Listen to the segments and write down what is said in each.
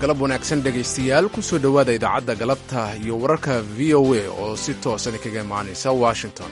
galab wanaagsan dhegaystayaal ku soo dhowaada idaacadda galabta iyo wararka v o a oo si toosan kaga imaanaysa washington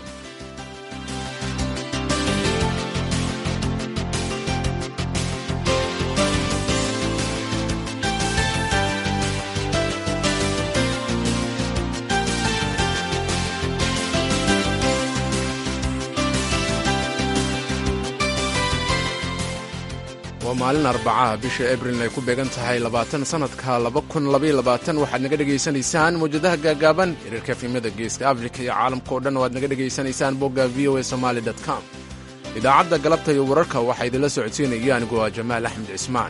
waa maalin arbacaha bisha abril ay ku beegan tahay labaatan sannadka waxaad naga dhegaysanaysaan mawjadaha gaagaaban xiriirka efimada geeska afrika iyo caalamka o dhan oo aad naga dhegaysanaysaan bogga v o a somaali com idaacadda galabta iyo wararka waxaa idinla socodsiinaya anigu waa jamaal axmed cismaan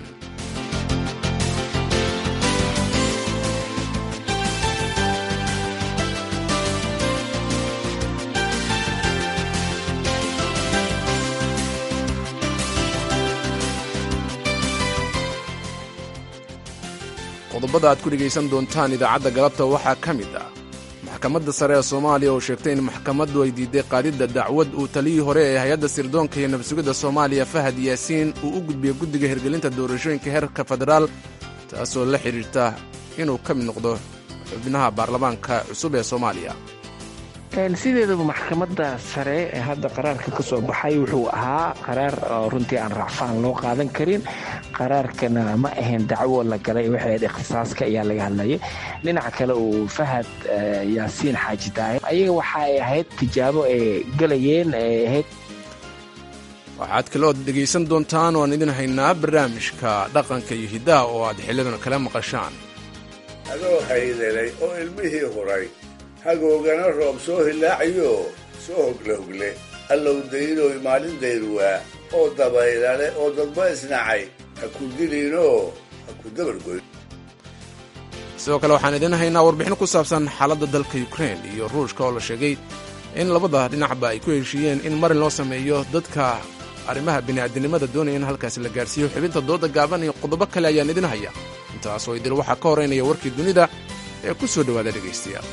qodobada aad ku dhegaysan doontaan idaacadda galabta waxaa ka mid ah maxkamadda sare ee soomaaliya oo sheegtay in maxkamaddu ay diiday qaadidda dacwad uu taliyii hore ee hay-adda sirdoonka iyo nabsugidda soomaaliya fahad yaasiin uu u gudbiyey guddiga hirgelinta doorashooyinka heerka federaal taasoo la xidhiirta inuu ka mid noqdo xubnaha baarlamaanka cusub ee soomaaliya sideedaba maxkamadda sare ee hadda qaraarka ka soo baxay wuxuu ahaa qaraar runtii aan racfaan loo qaadan karin qaraarkana ma ahayn dacwo la galay waxay ahayd ikhtisaaska ayaa laga hadlayay dhinaca kale uu fahad yaasiin xaaji daahir ayaga waxa ay ahayd tijaabo ay galayeen ay ahayd waxaad kalood dhegaysan doontaan oaan idin haynaa barnaamijka dhaqanka iyo hiddaha oo aad xillidan kala maqashaan adoo haydelay oo ilmihii huray hagoogana roob soo hilaacayo soo hogle hogle allow daynoy maalin dayrwaa oo dabaylale oo dadba isnacay ha ku diliinoo ha ku dabargoyn sidoo kale waxaan idin haynaa warbixin ku saabsan xaaladda dalka yukrain iyo ruushka oo la sheegay in labada dhinacba ay ku heshiiyeen in marin loo sameeyo dadka arrimaha bini'aadinimada doonaya in halkaasi la gaarsiiyo xubinta dooda gaaban iyo qodobo kale ayaan idin haya intaasoo idil waxaa ka horeynaya warkii dunida ee ku soo dhowaada dhegaystayaal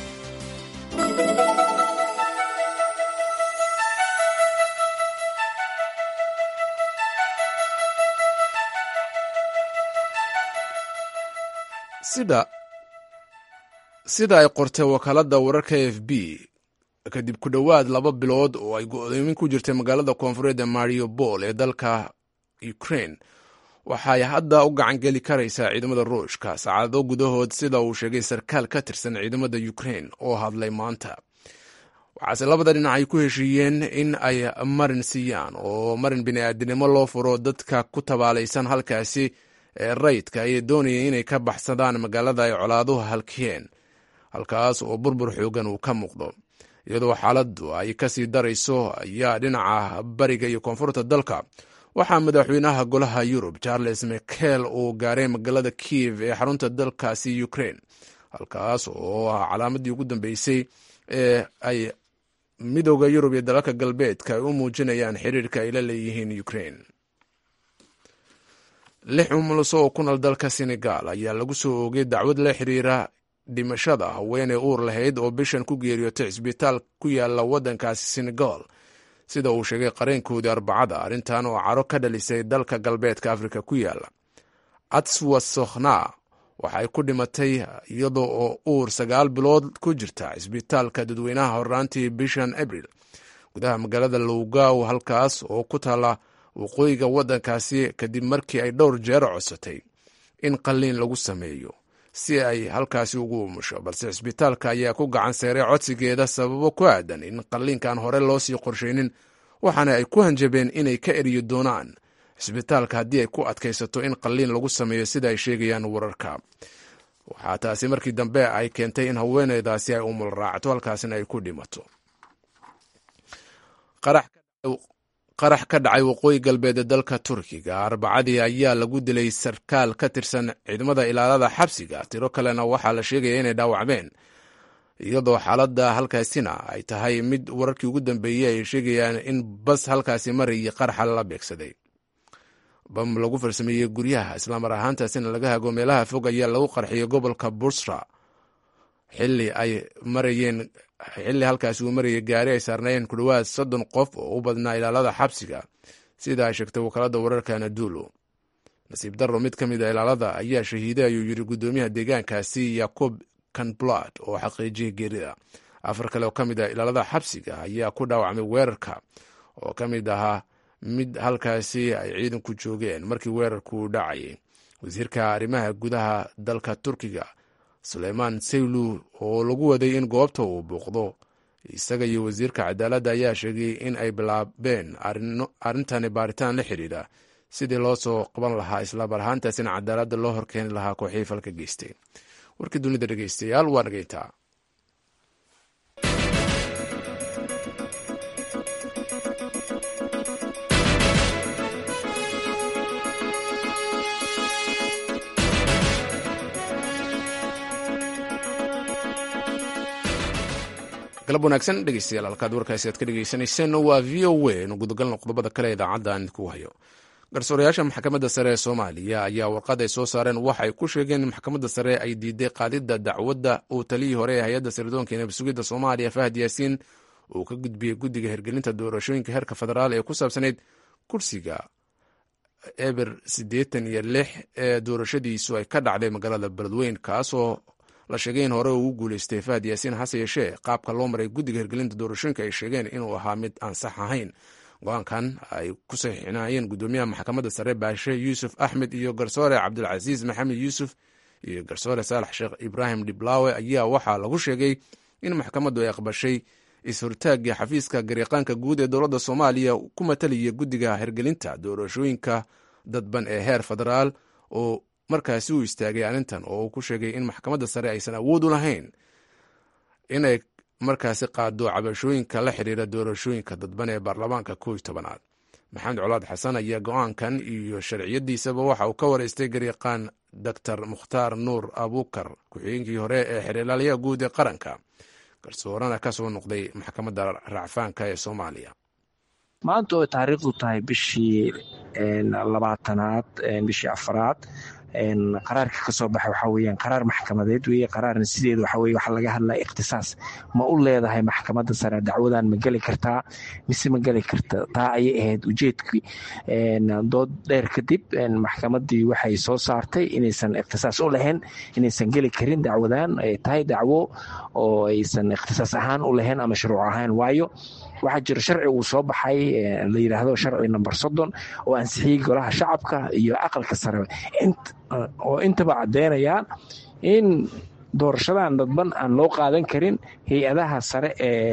sida ay qortay wakaaladda wararka f b kadib ku dhowaad laba bilood oo ay go'doomin ku jirtay magaalada koonfureed ee mariobol ee dalka ukrain waxay hadda u gacangeli karaysaa ciidamada ruushka saacado gudahood sida uu sheegay sarkaal ka tirsan ciidamada ukrain oo hadlay maanta waxaase labada dhinac ay ku heshiiyeen in ay marin siiyaan oo marin bini'aadinimo loo furo dadka ku tabaalaysan halkaasi ee rayidka ayay doonayeen inay ka baxsadaan magaalada ay colaaduhu halkiyeen halkaas oo burbur xoogan uu ka muuqdo iyadoo xaaladdu ay ka sii darayso ayaa dhinaca bariga iyo koonfurta dalka waxaa madaxweynaha golaha yurub charles mikel uu gaaray magaalada kiev ee xarunta dalkaasi ukrain halkaas oo ah calaamadii ugu dambeysay ee ay midooda yurub iyo dalalka galbeedka ay u muujinayaan xiriirka ay la leeyihiin ukrain lix umuluso oo ku nool dalka senegal ayaa lagu soo oogay dacwad la xiriira dhimashada haweeney uur lahayd oo bishan ku geeriyootay cisbitaal ku yaala waddankaasi senegal sida uu sheegay qareenkoodii arbacada arrintan oo caro ka dhalisay dalka galbeedka afrika ku yaala atswa sokhna waxay ku dhimatay iyadoo oo uur sagaal bilood ku jirta cisbitaalka dadweynaha horraantii bishan abril gudaha magaalada lowgaw halkaas oo ku taala waqooyiga waddankaasi kadib markii ay dhowr jeer codsatay in qalliin lagu sameeyo si ay halkaasi ugu umusho balse cisbitaalka ayaa ku gacan seeray codsigeeda sababo ku aadan in qalliinkan hore loo sii qorshaynin waxaana ay ku hanjabeen inay ka eriyo doonaan cisbitaalka haddii ay ku adkaysato in qalliin lagu sameeyo sida ay sheegayaan wararka waxaa taasi markii dambe ay keentay in haweeneydaasi ay umul raacto halkaasina ay ku dhimato qarax ka dhacay waqooyi galbeed ee dalka turkiga arbacadii ayaa lagu dilay sarkaal ka tirsan ciidamada ilaalada xabsiga tiro kalena waxaa la sheegaya inay dhaawacmeen iyadoo xaaladda halkaasina ay tahay mid wararkii ugu dambeeyey ay sheegayaan in bas halkaasi marayay qarxa la beegsaday bam lagu farsameeyey guryaha islamar ahaantaasina laga hago meelaha fog ayaa lagu qarxiyey gobolka busra xili ay marayeen xilli halkaasi uu marayay gaari ay saarnaayeen ku dhowaad soddon qof oo u badnaa ilaalada xabsiga sida ay sheegtay wakaalada wararka anadulu nasiib darro mid ka mid a ilaalada ayaa shahiiday ayuu yidhi guddoomiyaha deegaankaasi yacob kanblad oo xaqiijiyay geerida afar kale oo ka mid ah ilaalada xabsiga ayaa ku dhaawacmay weerarka oo ka mid ahaa mid halkaasi ay ciidanku joogeen markii weerarku dhacayay wasiirka arrimaha gudaha dalka turkiga suleymaan saylu oo lagu waday in goobta uu buuqdo isaga iyo wasiirka cadaaladda ayaa sheegay in ay bilaabeen arrintani baaritaan la xidhiidha sidii loo soo qaban lahaa islaamar ahaantaasina cadaaladda loo horkeeni lahaa kooxii falka geystay warkii dunida dhegeystayaal waa nageyntaa galab wanaagsan dhegeystayaal halkaad warkaasi aad ka dhegeysaneyseen waa v o a nu gudagalna qodobada kale ee idaacadda aan idinku hayo garsoorayaasha maxkamadda sare ee soomaaliya ayaa warqad ay soo saareen waxay ku sheegeen in maxkamadda sare ay diiday qaadidda dacwadda uu taliyii hore ee hay-adda sirdoonka nabasugidda soomaaliya fahad yaasiin uu ka gudbiyey guddiga hirgelinta doorashooyinka heerka federaal ee ku saabsanayd kursiga eber siddeetan iyo lix ee doorashadiisu ay ka dhacday magaalada beledweyn kaasoo la sheegay in hore ugu guuleystay fahad yaasiin hase yeeshee qaabka loo maray guddiga hirgelinta doorashooyinka ay sheegeen inuu ahaa mid aan sax ahayn go-aankan ay ku saxiixinayeen guddoomiyaha maxkamadda sare baashe yuusuf axmed iyo garsoore cabdulcasiis maxamed yuusuf iyo garsoore saalax sheekh ibraahim dhiblaawe ayaa waxaa lagu sheegay in maxkamaddu ay aqbashay is-hortaagii xafiiska gariiqaanka guud ee dowladda soomaaliya ku matalaya guddiga hirgelinta doorashooyinka dadban ee heer federaal oo markaasi uu istaagay arrintan oo uu ku sheegay in maxkamadda sare aysan awood u lahayn inay markaasi qaado cabashooyinka la xiriira doorashooyinka dadban ee baarlamaanka kooiy tobanaad maxamed colaad xasan ayaa go-aankan iyo sharciyadiisaba waxa uu ka wareystay gariiqaan doctor mukhtaar nuur abuukar ku-xigeenkii hore ee xiriirlaalayaha guud ee qaranka garsoorana ka soo noqday maxkamadda racfaanka ee soomaaliya maanta oo taariikhdu tahay bishii labaatanaad bishii afaraad qaraarka kasoo baxay waxaa weyaan qaraar maxkamadeed weye qaraarna sideeda waxa weye waxaa laga hadlaya ikhtisaas ma u leedahay maxkamadda sare dacwadan ma geli kartaa mise ma geli karta taa ayay ahayd ujeedkii dood dheer kadib maxkamaddii waxay soo saartay inaysan ikhtisaas u lahayn inaysan geli karin dacwadan ay tahay dacwo oo aysan ikhtisaas ahaan u lahayn ama shuruuc ahaan waayo waxaa jira sharci uu soo baxay la yidhaahdo sharci number soddon oo ansixiyey golaha shacabka iyo aqalka sare oo intaba caddeynayaan in doorashadan dadban aan loo qaadan karin hay-adaha sare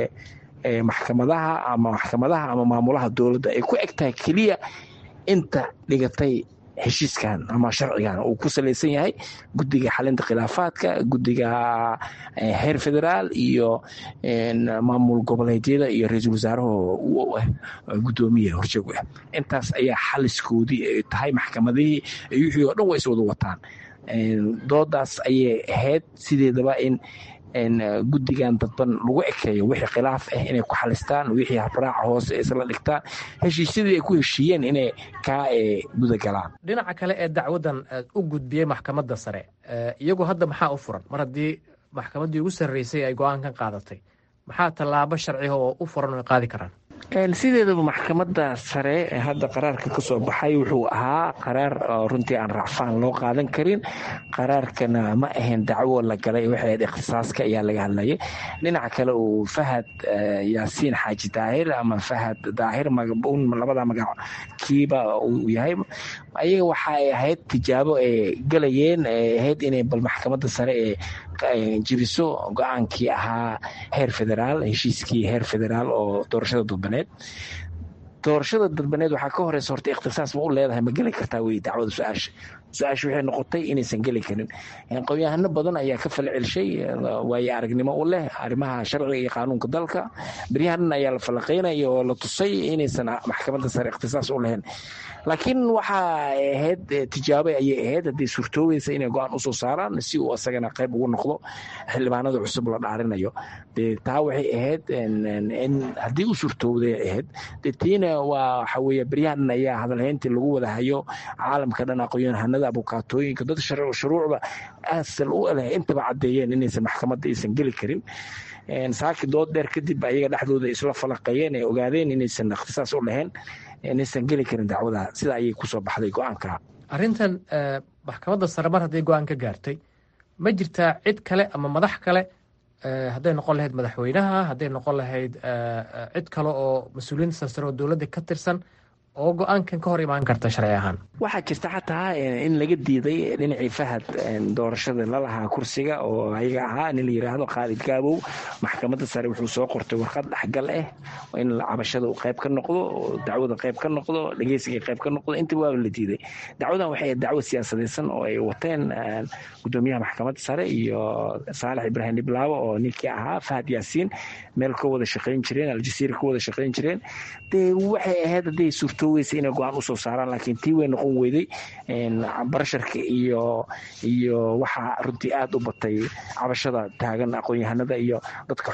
ee maxkamadaha ama maxkamadaha ama maamulaha dowladda ay ku eg tahay keliya inta dhigatay heshiiskan ama sharcigan uu ku salaysan yahay guddiga xalinta khilaafaadka guddiga heer federaal iyo maamul goboleedyada iyo ra-iisul wasaaraho gudoomiya horjoogu ah intaas ayaa xaliskoodii ay tahay maxkamadihii wixii oo dhan way is wada wataan doodaas ayay ahayd sideedaba in guddigan dadban lagu ekeeyo wixii khilaaf ah inay ku xalistaan wixii habraaca hoose isla dhigtaan heshiisyadii ay ku heshiiyeen inay kaa gudagalaan dhinaca kale ee dacwadan u gudbiyey maxkamadda sare iyagu hadda maxaa u furan mar haddii maxkamaddii ugu sarreysay ay go-aankan qaadatay maxaa tallaabo sharciga oo u furan oo ay qaadi karaan sideedaba maxkamadda sare ee hadda qaraarka kasoo baxay wuxuu ahaa qaraar runtii aan racfaan loo qaadan karin qaraarkana ma ahayn dacwo la galay waxay ahayd ikhtisaaska ayaa laga hadlayay dhinaca kale uu fahad yaasiin xaaji daahir ama fahad daahir labada magac kiiba uu yahay ayaga waxa ay ahayd tijaabo ay galayeen ay ahayd inay bal maxkamadda sare ee jibiso go-aankii ahaa heer federaal heshiiskii heer federaal oo doorashada dadbaneed doorashada dadbaneed waxaa ka horeysa horta ikhtisaas ma u leedahay ma geli kartaa wey dacwada su-aasha su-aasha waxay noqotay inaysan geli karin qowyahano badan ayaa ka fala celshay waayo aragnimo u leh arrimaha sharciga iyo qaanuunka dalka beryahanan ayaa la falaqeynaya oo la tusay inaysan maxkamadda sare ikhtisaas u lahayn laakiin waxaa ahayd tijaabo ayay ahayd haddii suurtoobaysa inay go-aan usoo saaraan si uu asagana qayb ugu noqdo xildhibaanada cusub la dhaarinayo de taa waxay ahayd in haddii u suurtoobday ahayd de tiina waa waxa weye beryahanan ayaa hadalhayntii lagu wada hayo caalamka dhan aqoonyahanada abukaatooyinka dad shuruucda asal u leh intaba caddeeyeen inaysan maxkamadda aysan geli karin saaki dood dheer kadib ayaga dhexdooda isla falaqeeyeen ay ogaadeen inaysan ikhtisaas u lahayn inaysan geli karin dacwada sida ayay kusoo baxday go-aanka arrintan maxkamadda sare mar hadday go-aan ka gaartay ma jirtaa cid kale ama madax kale hadday noqon lahayd madaxweynaha hadday noqon lahayd cid kale oo mas-uuliyiinta sarsare oo dowladda ka tirsan oo go-aankan ka hor imaan karta sharci ahaan waxaa jirta xataa in laga diiday dhinacii fahad doorashada lalahaa kursiga oo ayaga ahaa nin la yiraahdo khaalid gaabow maxkamadda sare wuxuu soo qortay warqad dhexgal ah in cabashada uu qayb ka noqdo dacwada qayb ka noqdo dhegeysiga qayb ka noqdo intaba waaba la diiday dacwadan waxay dacwo siyaasadaysan oo ay wateen gudoomiyaha maxkamadda sare iyo saalax ibraahim dhiblaabo oo ninkii ahaa fahad yaasiin meel ka wada shaqayn jireen aljasiira ka wada shaqayn jireen dee waxay ahayd hadday suurtooweysa inay go-aan usoo saaraan laakiin tii way noqon weyday barasharka iyo iyo waxaa runtii aada u batay cabashada taagan aqoon-yahanada iyo dadka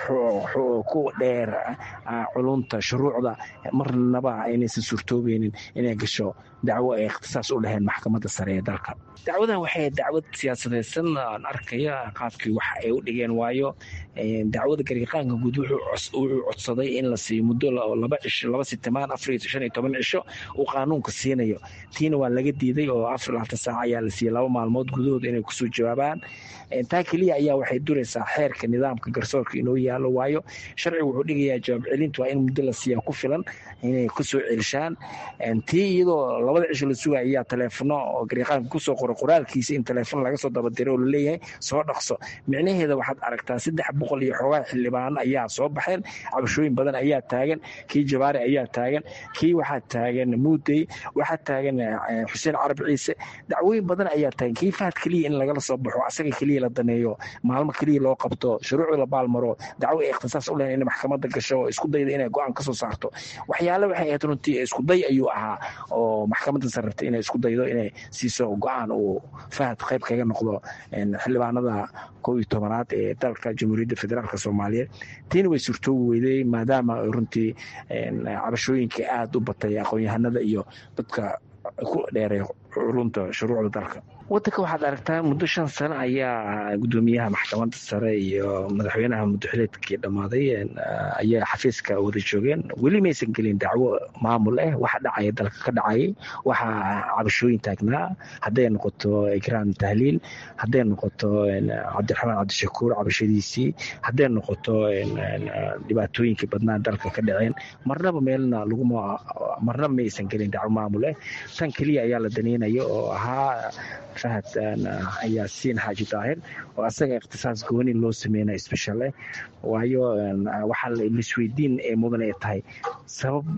ku dheer culunta shuruucda marnaba aynaysan suurtoobeynin inay gasho dacwo ay ikhtisaas u lahayn maxkamadda sare ee dalka dacwadan waxay dacwad siyaasadaysan aan arkaya qaabkii wax ay u dhigeen waayo dacwada gariiqaanka guud wuxuu codsaday in la siiyo muddo laba cisho laba sitimaan afar shan iyo toban cisho uu qaanuunka siinayo tiina waa laga diiday oo afar labaatan saac ayaa la siiyey laba maalmood gudahood inay kusoo jawaabaan taa keliya ayaa waxay duraysaa xeerka nidaamka garsoorka inoo yaalo waayo sharcigu wuxuu dhigayaa jawaab celinta waa in muddo la siiyaa ku filan inay kusoo celishaan tii iyadoo labada cisho la sugaya ayaa taleefono oo gariiqaanka kusoo qora qoraalkiisa in taleefon laga soo dabadiro oo laleeyahay soo dhaqso micnaheeda waxaad aragtaa saddex boqol iyo xoogaa xildhibaano ayaa soo baxeen cabashooyin badan ayaa taagan kii jabaari ayaa taagan kii waxaa taagan muudey waxaa taagan xuseen carab ciise dacwooyin badan ayaa taagan kii fahad keliya in lagala soo baxo asaga keliya la daneeyo maalmo keliya loo qabto shuruucda la baalmaro dacwo ay ikhtisaas u lehen in maxkamadda gasho oo isku dayda inay go-aan kasoo saarto waxyaale waxay ahayd runtii iskuday ayuu ahaa oo maxkamadda sare rabtay inay isku daydo inay siiso go-aan uu fahad qayb kaga noqdo xildhibaanada kow iyo tobanaad ee dalka jamhuuriyadda federaalk soomaaliyeed tiina way suurtoobi weyday maadaama runtii cabashooyinka aada u batay aqoon-yahanada iyo dadka ku dheeray culunta shuruucda dalka wadanka waxaad aragtaa muddo shan sano ayaa gudoomiyaha maxkamadda sare iyo madaxweynaha muddoxileedkii dhammaaday ayaa xafiiska wada joogeen weli maysan gelin dacwo maamul ah waxa dhacaya dalka ka dhacayay waxaa cabashooyin taagnaa hadday noqoto ikraan tahliil hadday noqoto cabdiraxmaan cabdishakuur cabashadiisii hadday noqoto dhibaatooyinkii badnaa dalka ka dhaceen marnaba meelna laguma marnaba maysan gelin dacwo maamul ah tan keliya ayaa la daneynayo oo ahaa fahad yaasiin xaaji daahir oo asaga ikhtisaas gooni loo sameynaya special eh waayo waxaa laisweydiin ee mudan ay tahay sabab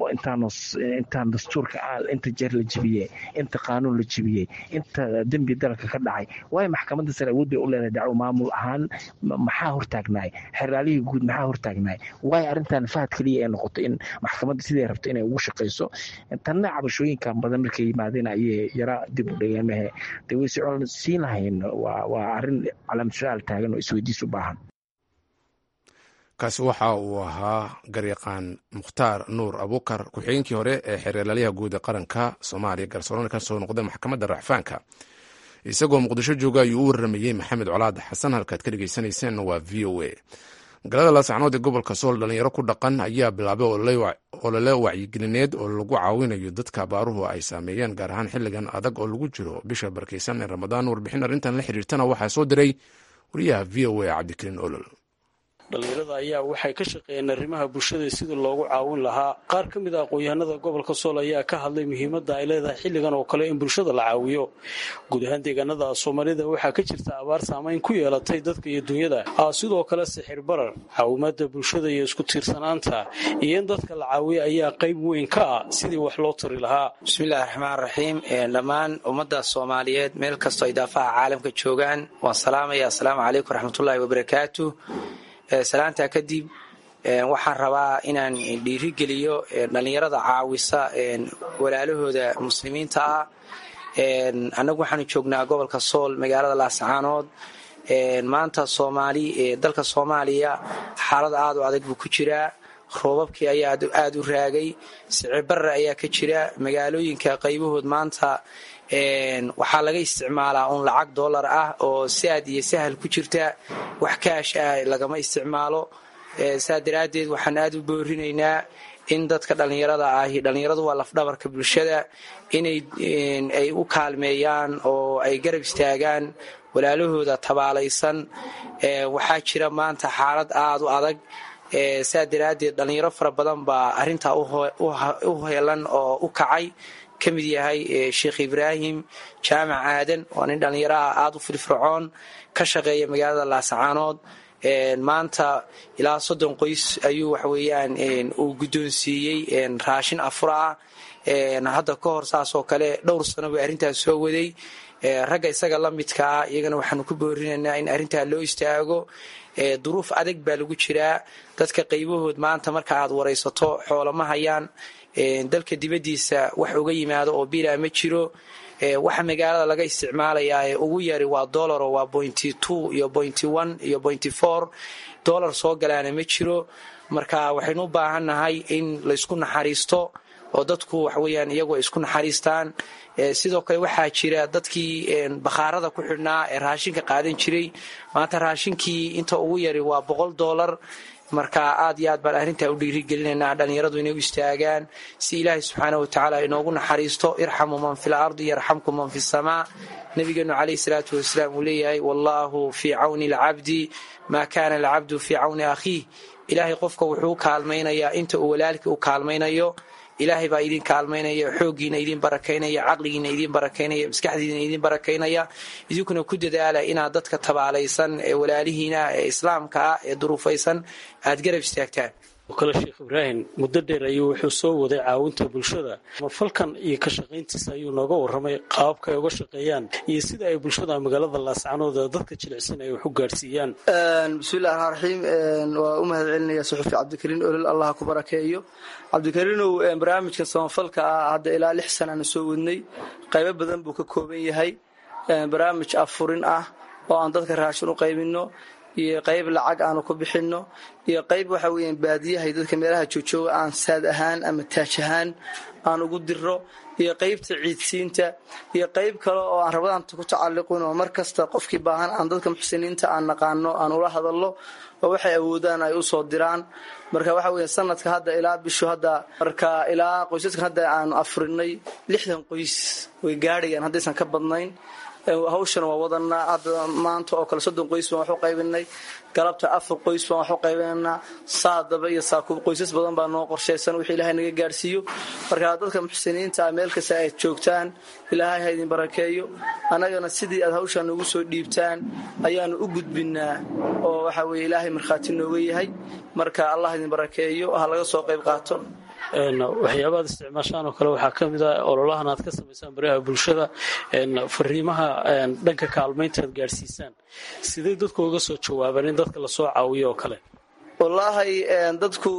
intaan dastuurka inta jeer la jebiyey inta qaanuun la jebiyey inta dembi dalka ka dhacay waayo maxkamadda sare awood bay u leedahay dacwo maamul ahaan maxaa hortaagnaay xeraalihii guud maxaa hortaagnaay waayo arrintan fahad keliya ay noqoto in maxkamadda siday rabto inay ugu shaqayso tanna cabashooyinkan badan markay yimaadeen ayay yara dib u dhigeen mehe de way socon siin lahayn waa arrin calaamad su-aal taagan oo isweydiis u baahan kaasi waxa uu ahaa garyaqaan mukhtaar nuur abukar ku-xigeenkii hore ee xeeralaalyaha guud ee qaranka soomaaliya garsoorana ka soo noqday maxkamadda racfaanka isagoo muqdisho jooga ayuu u waramayey maxamed colaad xasan halkaad ka dhegeysaneyseen waa v o a magaalada laasacnood ee gobolka sool dhalinyaro ku dhaqan ayaa bilaabay olole wacyigelineed oo lagu caawinayo dadka abaaruhu ay saameeyeen gaar ahaan xilligan adag oo lagu jiro bisha barkeysan ee ramadaan warbixin arrintan la xiriirtana waxaa soo diray wariyaha v o a cabdikariin olol dhallinyarada ayaa waxay ka shaqeeyeen arrimaha bulshada sidii loogu caawin lahaa qaar ka mid a aqoon-yahanada gobolka sool ayaa ka hadlay muhiimadda ay leedahay xilligan oo kale in bulshada la caawiyo guud ahaan deegaanada soomaalida waxaa ka jirta abaar saamayn ku yeelatay dadka iyo dunyada sidoo kale sixir barar caawimaada bulshada iyo isku tiirsanaanta iyo in dadka la caawiyo ayaa qayb weyn ka ah sidii wax loo tari lahaa bismillahi raxmaan raxiim dhammaan ummadda soomaaliyeed meel kastoo ay daafaha caalamka joogaan waan salaamaya assalaamu calaykum waraxmatullaahi wabarakaatu salaantaa kadib waxaan rabaa inaan dhiirigeliyo dhallinyarada caawisa walaalahooda muslimiinta ah annagu waxaanu joognaa gobolka sool magaalada laascaanood maanta soomaali dalka soomaaliya xaalad aad u adag buu ku jiraa roobabkii ayaa aad u raagay sicibarre ayaa ka jira magaalooyinka qaybahood maanta waxaa laga isticmaalaa un lacag dollar ah oo saad iyo sahal ku jirta wax kaash ah lagama isticmaalo saa daraaddeed waxaan aad u boorinaynaa in dadka dhallinyarada ahi dhallinyaradu waa lafdhabarka bulshada inay ay u kaalmeeyaan oo ay garab istaagaan walaalahooda tabaalaysan waxaa jira maanta xaalad aada u adag saa daraaddeed dhallinyaro fara badan baa arrintaa u heelan oo u kacay ka mid yahay sheekh ibraahim jaamac aadan waa nin dhallinyaraha aada u firfircoon ka shaqeeya magaalada laasacaanood maanta ilaa soddon qoys ayuu waxaweyaan uu guddoonsiiyey raashin afur ah hadda ka hor saasoo kale dhowr sano bay arrintaas soo waday ragga isaga la midkaa iyagana waxaanu ku boorinaynaa in arrintaa loo istaago duruuf adag baa lagu jiraa dadka qaybahood maanta marka aad waraysato xoolama hayaan dalka dibaddiisa wax uga yimaado oo bilaa ma jiro waxa magaalada laga isticmaalayaa ee ugu yari waa dolaro waa pointy two iyo pointy one iyo pointy four dollar soo galaana ma jiro marka waxaynu u baahannahay in laysku naxariisto oo dadku waxaweyaan iyagu ay isku naxariistaan sidoo kale waxaa jira dadkii bakhaarada ku xidhnaa ee raashinka qaadan jiray maanta raashinkii inta ugu yari waa boqol dollar marka aad iyo aad baan arrintaa u dhiirigelinaynaa dhallinyaradu inay u istaagaan si ilaahay subxaana watacaala inoogu naxariisto irxamu man fi lardi yarxamkum man fi samaa nabigeenu calayhi salaatu wasalaam uu leeyahay wallaahu fii cawni alcabdi maa kaana alcabdu fii cawni akhiih ilaahay qofka wuxuu u kaalmaynayaa inta uu walaalkii u kaalmaynayo ilaahay baa idin kaalmaynaya xooggiina idin barakaynaya caqligiina idin barakaynaya maskaxdiina idin barakaynaya idinkuna ku dadaala inaad dadka tabaalaysan ee walaalihiina ee islaamka ah ee duruufaysan aad garab istaagtaan kale sheekh ibraahim muddo dheer ayuu wuxuu soo waday caawinta bulshada mafalkan iyo ka shaqayntiisa ayuu nooga warramay qaababka ay uga shaqeeyaan iyo sida ay bulshada magaalada laascanood ee dadka jilicsan ay wax u gaadhsiiyaan bismillahi raxmaan raxiim waa u mahad celinaya suxufi cabdikariin olol allah ku barakeeyo cabdikariinow barnaamijka samafalka ah hadda ilaa lix sanaana soo wadnay qaybo badan buu ka kooban yahay barnaamij afurin ah oo aan dadka raashin u qaybino iyo qayb lacag aanu ku bixinno iyo qayb waxa weeyaan baadiyahay dadka meelaha joojooga aan saad ahaan ama taaj ahaan aan ugu diro iyo qaybta ciidsiinta iyo qayb kale oo aan rabadaanta ku tacalliqin oo mar kasta qofkii baahan aan dadka muxsiniinta aan naqaano aan ula hadallo oo waxay awoodaan ay usoo diraan marka waxa weya sanadka hadda ilaa bishu hadda marka ilaa qoysaskan hadda aanu afurinay lixdan qoys way gaadhayaan haddaysan ka badnayn hawshana waa wadanaa hadda maanta oo kale soddon qoys baan wax u qaybinay galabta afar qoys baan wax u qaybinaynaa saadaba iyo saakuub qoysas badan baa noo qorshaysan wixii ilaahay naga gaadhsiiyo marka dadka muxsiniinta ah meel kasta aad joogtaan ilaahay ha idin barakeeyo annagana sidii aad hawshaa noogu soo dhiibtaan ayaanu u gudbinaa oo waxa weye ilaahay markhaati nooga yahay marka allah idin barakeeyo ha laga soo qayb qaato waxyaabaad isticmaashaan oo kale waxaa ka mid ah ololahan aad ka samaysaan baraha bulshada fariimaha dhanka kaalmaynta aad gaadhsiisaan sidee dadku uga soo jawaabaan in dadka lasoo caawiyo oo kale wallaahi dadku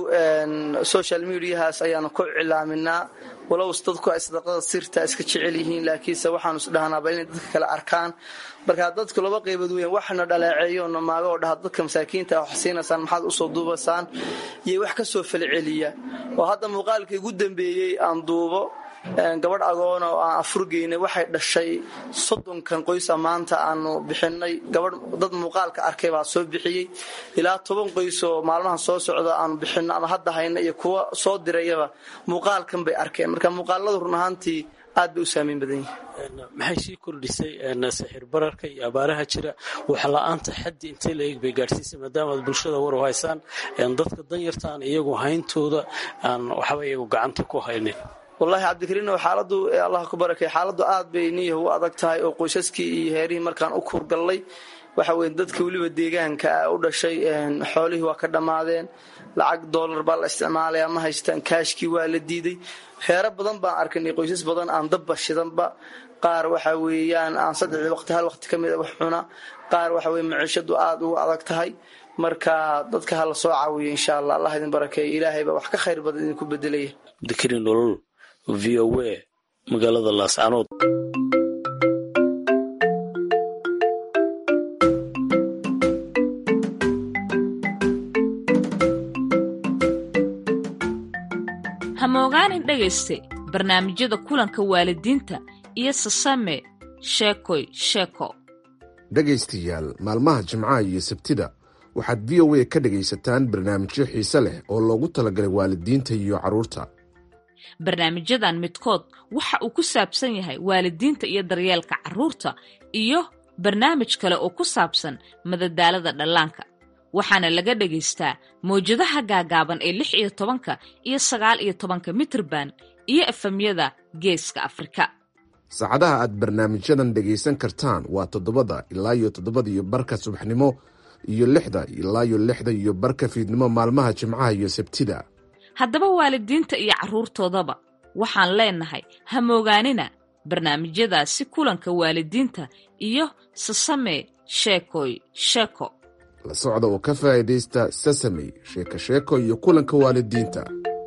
social mediahaas ayaanu ku cilaaminaa walow dadku ay sadaqada sirta iska jecel yihiin laakiinse waxaanu isdhahnaaba inay dadka kale arkaan marka dadku laba qaybood weyan waxna dhaleeceeyo namaago oo dhaha dadka masaakiinta wax siinaysaan maxaad usoo duubasaan iyo wax ka soo falceliya oo hadda muuqaalkii ugu dambeeyey aan duubo gabadh agoona oo aan afurgeynay waxay dhashay soddonkan qoysa maanta aanu bixinay gabadh dad muuqaalka arkay baa soo bixiyey ilaa toban qoys oo maalmahan soo socda aanu bixino ama hadda hayna iyo kuwa soo dirayaba muuqaalkan bay arkeen marka muuqaaladu run ahaantii aad bay u saamayn badan yihin maxay sii kordhisay sixir bararka iyo abaaraha jira waxla-aanta xaddi intee la eeg bay gaadhsiisay maadaama aad bulshada war u haysaan dadka danyartaan iyagu hayntooda aan waxba iyagu gacanta ku haynin wallaahi cabdikariinow xaaladu allah ku barakay xaaladu aad bay niyaha u adag tahay oo qoysaskii iyo heerihii markaan u kuurgallay waxa weye dadka weliba deegaanka u dhashay xoolihii waa ka dhammaadeen lacag doolar baa la isticmaalaya ma haystaan kaashkii waa la diiday heero badan baan arkanay qoysas badan aan dabba shidanba qaar waxa weeyaan aan saddexdii waqti hal waqti ka mid a wax cuna qaar waxa weye maciishadu aada ugu adag tahay marka dadka ha la soo caawiyo insha allah allah idin barakeeyo ilaahay baa wax ka khayr badan idinku bedelaya abdikariin nolol v o a magaalada laascanood hamogaanin dhegayste barnaamijyada kulanka waalidiinta iyo sasame sheekoy sheeko dhegaystayaal maalmaha jimcaha iyo sabtida waxaad v o a ka dhegaysataan barnaamijyo xiise leh oo loogu talagalay waalidiinta iyo carruurta barnaamijyadan midkood waxa uu ku saabsan yahay waalidiinta iyo daryeelka carruurta iyo barnaamij kale oo ku saabsan madadaalada dhallaanka waxaana laga dhagaystaa mawjadaha gaagaaban ee lix iyo tobanka iyo sagaal iyo tobanka mitrban iyo efamyada geeska afrika saacadaha aad barnaamijyadan dhegaysan kartaan waa toddobada ilaa iyo toddobada iyo barka subaxnimo iyo lixda ilaa iyo lixda iyo barka fiidnimo maalmaha jimcaha iyo sabtida haddaba waalidiinta iyo carruurtoodaba waxaan leenahay ha moogaanina barnaamijyadaasi kulanka waalidiinta iyo sasame sheekoy sheeko la socda oo ka faa'iidaysta sasamey sheeko sheeko iyo kulanka waalidiinta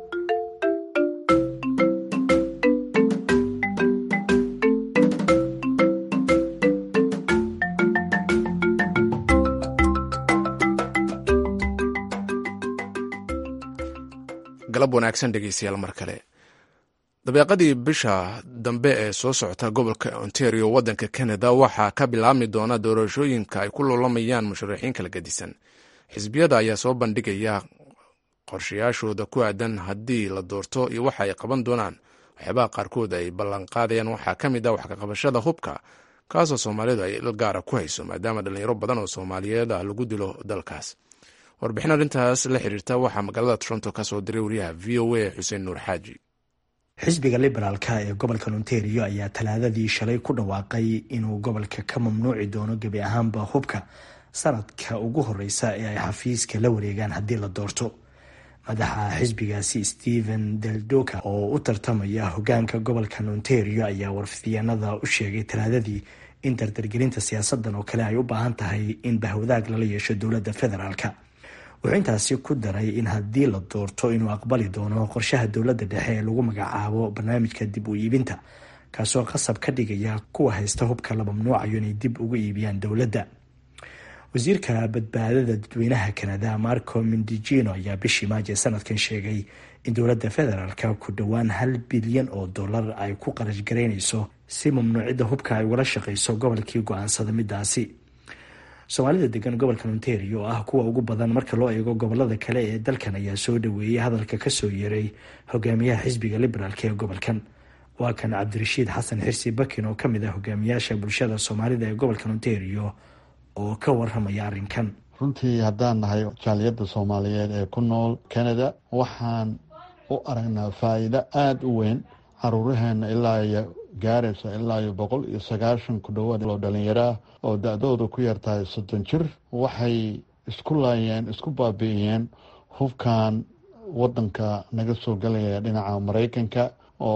galab wanaagsan dhegeystayaal mar kale dabeeqadii bisha dambe ee soo socota gobolka ontario waddanka canada waxaa ka bilaabmi doona doorashooyinka ay ku lulamayaan musharaxiin kala gedisan xisbiyada ayaa soo bandhigaya qorshayaashooda ku aadan haddii la doorto iyo waxa ay qaban doonaan waxyaabaha qaarkood ay ballanqaadayaan waxaa ka mid ah wax kaqabashada hubka kaasoo soomaalidu ay il gaara ku hayso maadaama dhalinyaro badan oo soomaaliyeed ah lagu dilo dalkaas warbixin arrintaas la xiriirta waxaa magaalada toronto ka soo diray wariyaha v o a xuseen nuur xaaji xisbiga liberaalka ee gobolka ontario ayaa talaadadii shalay ku dhawaaqay inuu gobolka ka mamnuuci doono gebi ahaanba hubka sanadka ugu horeysa ee ay xafiiska la wareegaan haddii la doorto madaxa xisbigaasi stephen deldoka oo u tartamaya hogaanka gobolka ontario ayaa warfidyaanada u sheegay talaadadii in dardargelinta siyaasadan oo kale ay u baahan tahay in bahwadaag lala yeesho dowladda federaalka wuxuu intaasi ku daray in haddii la doorto inuu aqbali doono qorshaha dowladda dhexe ee lagu magacaabo barnaamijka dib u iibinta kaasoo qasab ka dhigaya kuwa haysta hubka la mamnuucayo inay dib ugu iibiyaan dowladda wasiirka badbaadada dadweynaha kanada marco mindijino ayaa bishii maaje sanadkan sheegay in dowladda federaalka ku dhowaan hal bilyan oo dollar ay ku qarash garaynayso si mamnuucidda hubka ay ugala shaqeyso gobolkii go-aansada midaasi soomaalida degan gobolka ontario oo ah kuwa ugu badan marka loo eego gobolada kale ee dalkan ayaa soo dhaweeyey hadalka kasoo yeeray hogaamiyaha xisbiga liberaalk ee gobolkan waa kan cabdirashiid xasan xirsi bakin oo kamid ah hogaamiyaasha bulshada soomaalida ee gobolka ontario oo ka waramaya arrinkan runtii haddaan nahay jaaliyadda soomaaliyeed ee ku nool canada waxaan u aragnaa faa-iido aada u weyn caruuraheena ilaa iyo gaaraysa ilaa iyo boqol iyo sagaashan ku dhowaad oo dhalinyaro ah oo da-dooda ku yartahay soddon jir waxay isku laayeen isku baabi'iyeen hubkan wadanka naga soo galaya dhinaca maraykanka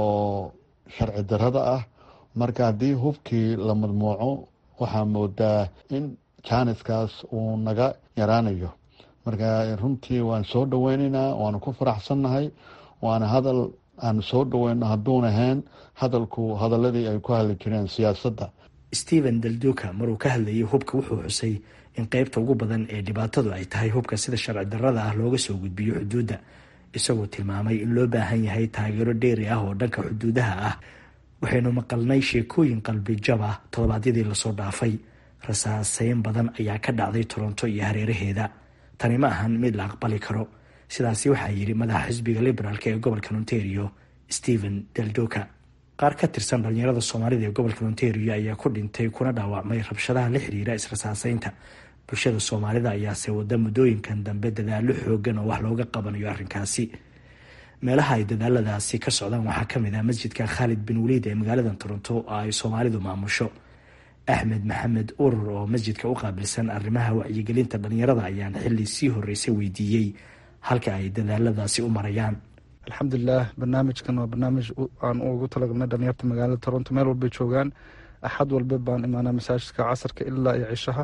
oo sharci darada ah marka haddii hubkii la madmuuco waxaa moodaa in jaaniskaas uu naga yaraanayo marka runtii waan soo dhaweyneynaa waanu ku faraxsannahay waana hadal aan soo dhaweyno hadduun ahayn hadalku hadaladii ay ku hadli jireen siyaasadda stephen dalduka maruu ka hadlayay hubka wuxuu xusay in qeybta ugu badan ee dhibaatadu ay tahay hubka sida sharci darada ah looga soo gudbiyo xuduudda isagoo tilmaamay in loo baahan yahay taageero dheeri ah oo dhanka xuduudaha ah waxaynu maqalnay sheekooyin qalbi jab ah toddobaadyadii lasoo dhaafay rasaaseyn badan ayaa ka dhacday toronto iyo hareeraheeda tani ma ahan mid la aqbali karo sidaasi waxaa yidhi madaxa xisbiga liberaalk ee gobolka ontario stephen deldoka qaar ka tirsan dhalinyarada soomaalida ee gobolka ontario ayaa ku dhintay kuna dhaawacmay rabshadaha la xiriira israsaaseynta bulshada soomaalida ayaase wada muddooyinkan dambe dadaalo xoogan oo wax looga qabanayo arrinkaasi meelaha ay dadaaladaasi ka socdaan waxaa kamid ah masjidka khaalid bin waliid ee magaalada toronto oo ay soomaalidu maamusho axmed maxamed urur oo masjidka u qaabilsan arrimaha wacyigelinta dhalinyarada ayaan xili sii horeysay weydiiyey halka ay dadaaladaasi u marayaan alxamdulilah barnaamijkan waa barnaamij aan ugu talagalnay dhalinyarta magaalada toronto meel walbay joogaan axad walba baan imaanaa masaajidka casarka ilaa iyo cishaha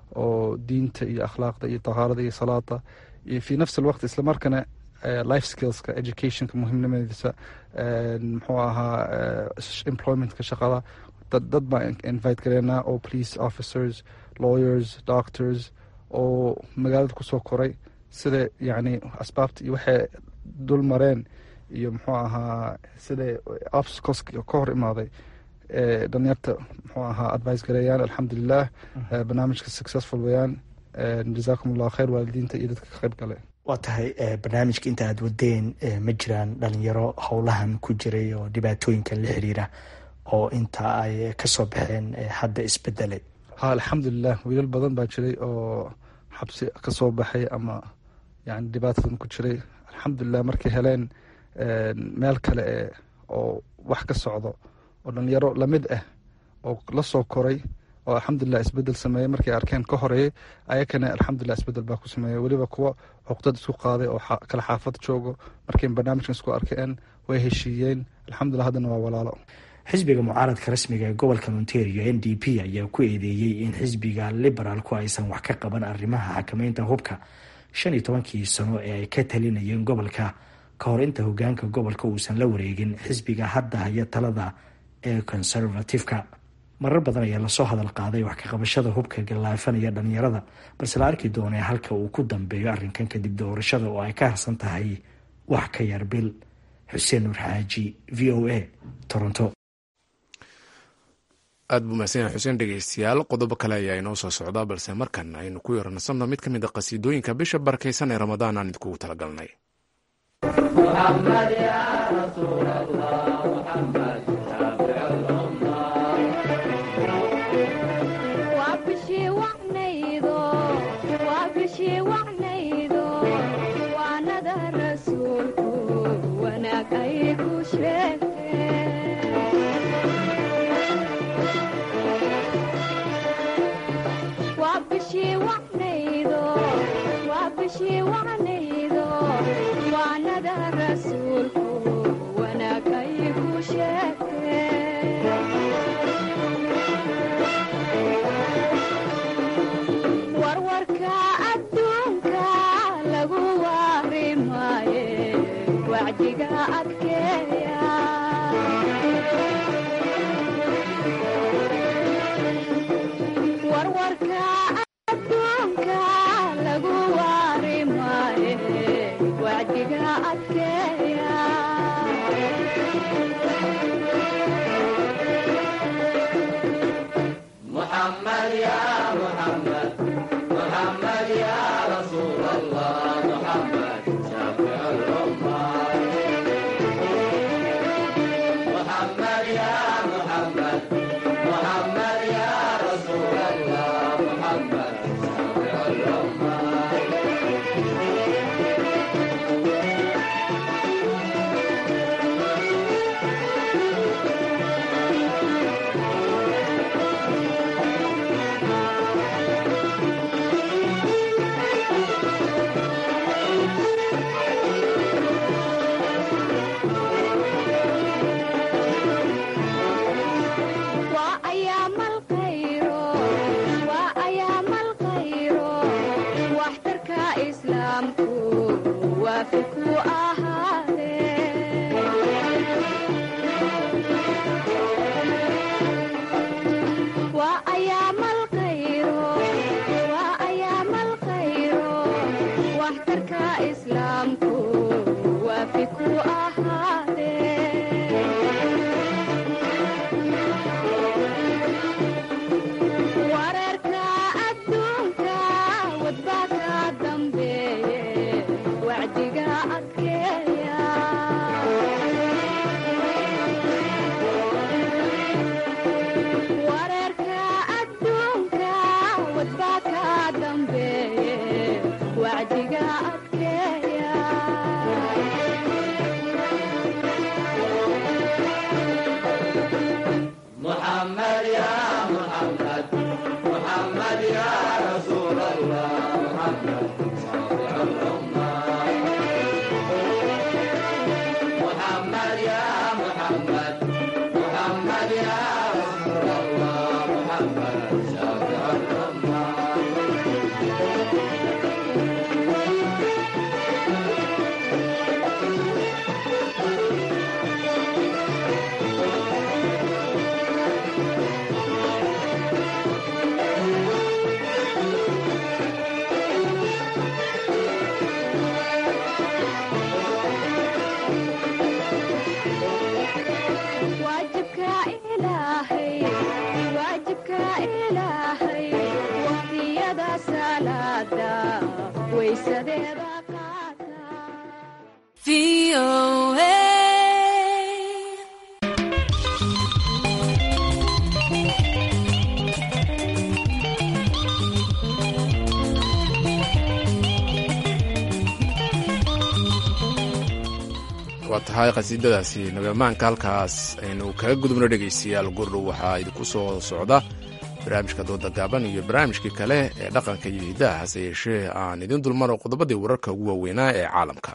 oo diinta iyo akhlaaqda iyo tahaarada iyo salaada iyo fii nafsi alwaqt islamarkana life skillska educationka muhiimnimadiisa muxuu ahaa employmentka shaqada dad baan invite gareynaa oo police officers lawyers doctors oo magaalada kusoo koray sida yacni asbaabta iyo waxay dul mareen iyo muxuu ahaa sida obstacles ka hor imaaday dhalinyarta muxuu ahaa advice gareeyaan alxamdulilah barnaamijka successful weyaan jazaakum allahu khayr waalidiinta iyo dadka ka qayb gale waa tahay barnaamijka inta aada wadeen ma jiraan dhalinyaro howlahan ku jiray oo dhibaatooyinkan la xiriira oo inta ay kasoo baxeen hadda isbedelay ha alxamdulilah wiilal badan baa jiray oo xabsi kasoo baxay ama yani dhibaatadan ku jiray alxamdulilah markay heleen meel kale e oo wax ka socdo oo dhalinyaro lamid ah oo lasoo koray oo alxamdulilah isbedel sameeyey markay arkeen ka horeeyey ayakana alxamdulilah isbedel baa ku sameeyey weliba kuwo cuqdad isku qaaday oo kala xaafad joogo markay barnaamijkan isku arkeen way heshiiyeen alxamdulilah haddana waa walaalo xisbiga mucaaradka rasmiga ee gobolka ontario n d p ayaa ku eedeeyey in xisbiga liberaalku aysan wax ka qaban arrimaha xakameynta hubka shan iyo tobankii sano ee ay ka talinayeen gobolka ka hor inta hogaanka gobolka uusan la wareegin xisbiga hadda haya talada ee conservativeka marar badan ayaa lasoo hadal qaaday wax ka qabashada hubka gallaafanaya dhalinyarada balse la arki doonee halka uu ku dambeeyo arrinkan kadib doorashada oo ay ka harsan tahay wax ka yar bil xuseen nuur xaaji v o a toronto aad buu mahadsan yahay xuseen dhegeystayaal qodobo kale ayaa inoo soo socdaa balse markan aynu ku yaranasanno mid ka mid a qasiidooyinka bisha barakaysan ee ramadaan aan idinkugu talagalnay waa tahay qhasiidadaasi nabamaanka halkaas aynu kaga gudubno dhegaystayaal gurdhow waxaa idinku soo socda barnaamijka dooda gaaban iyo barnaamijkii kale ee dhaqanka iyo hidaha hase yeeshee aan idin dulmaro qodobadii wararka ugu waaweynaa ee caalamka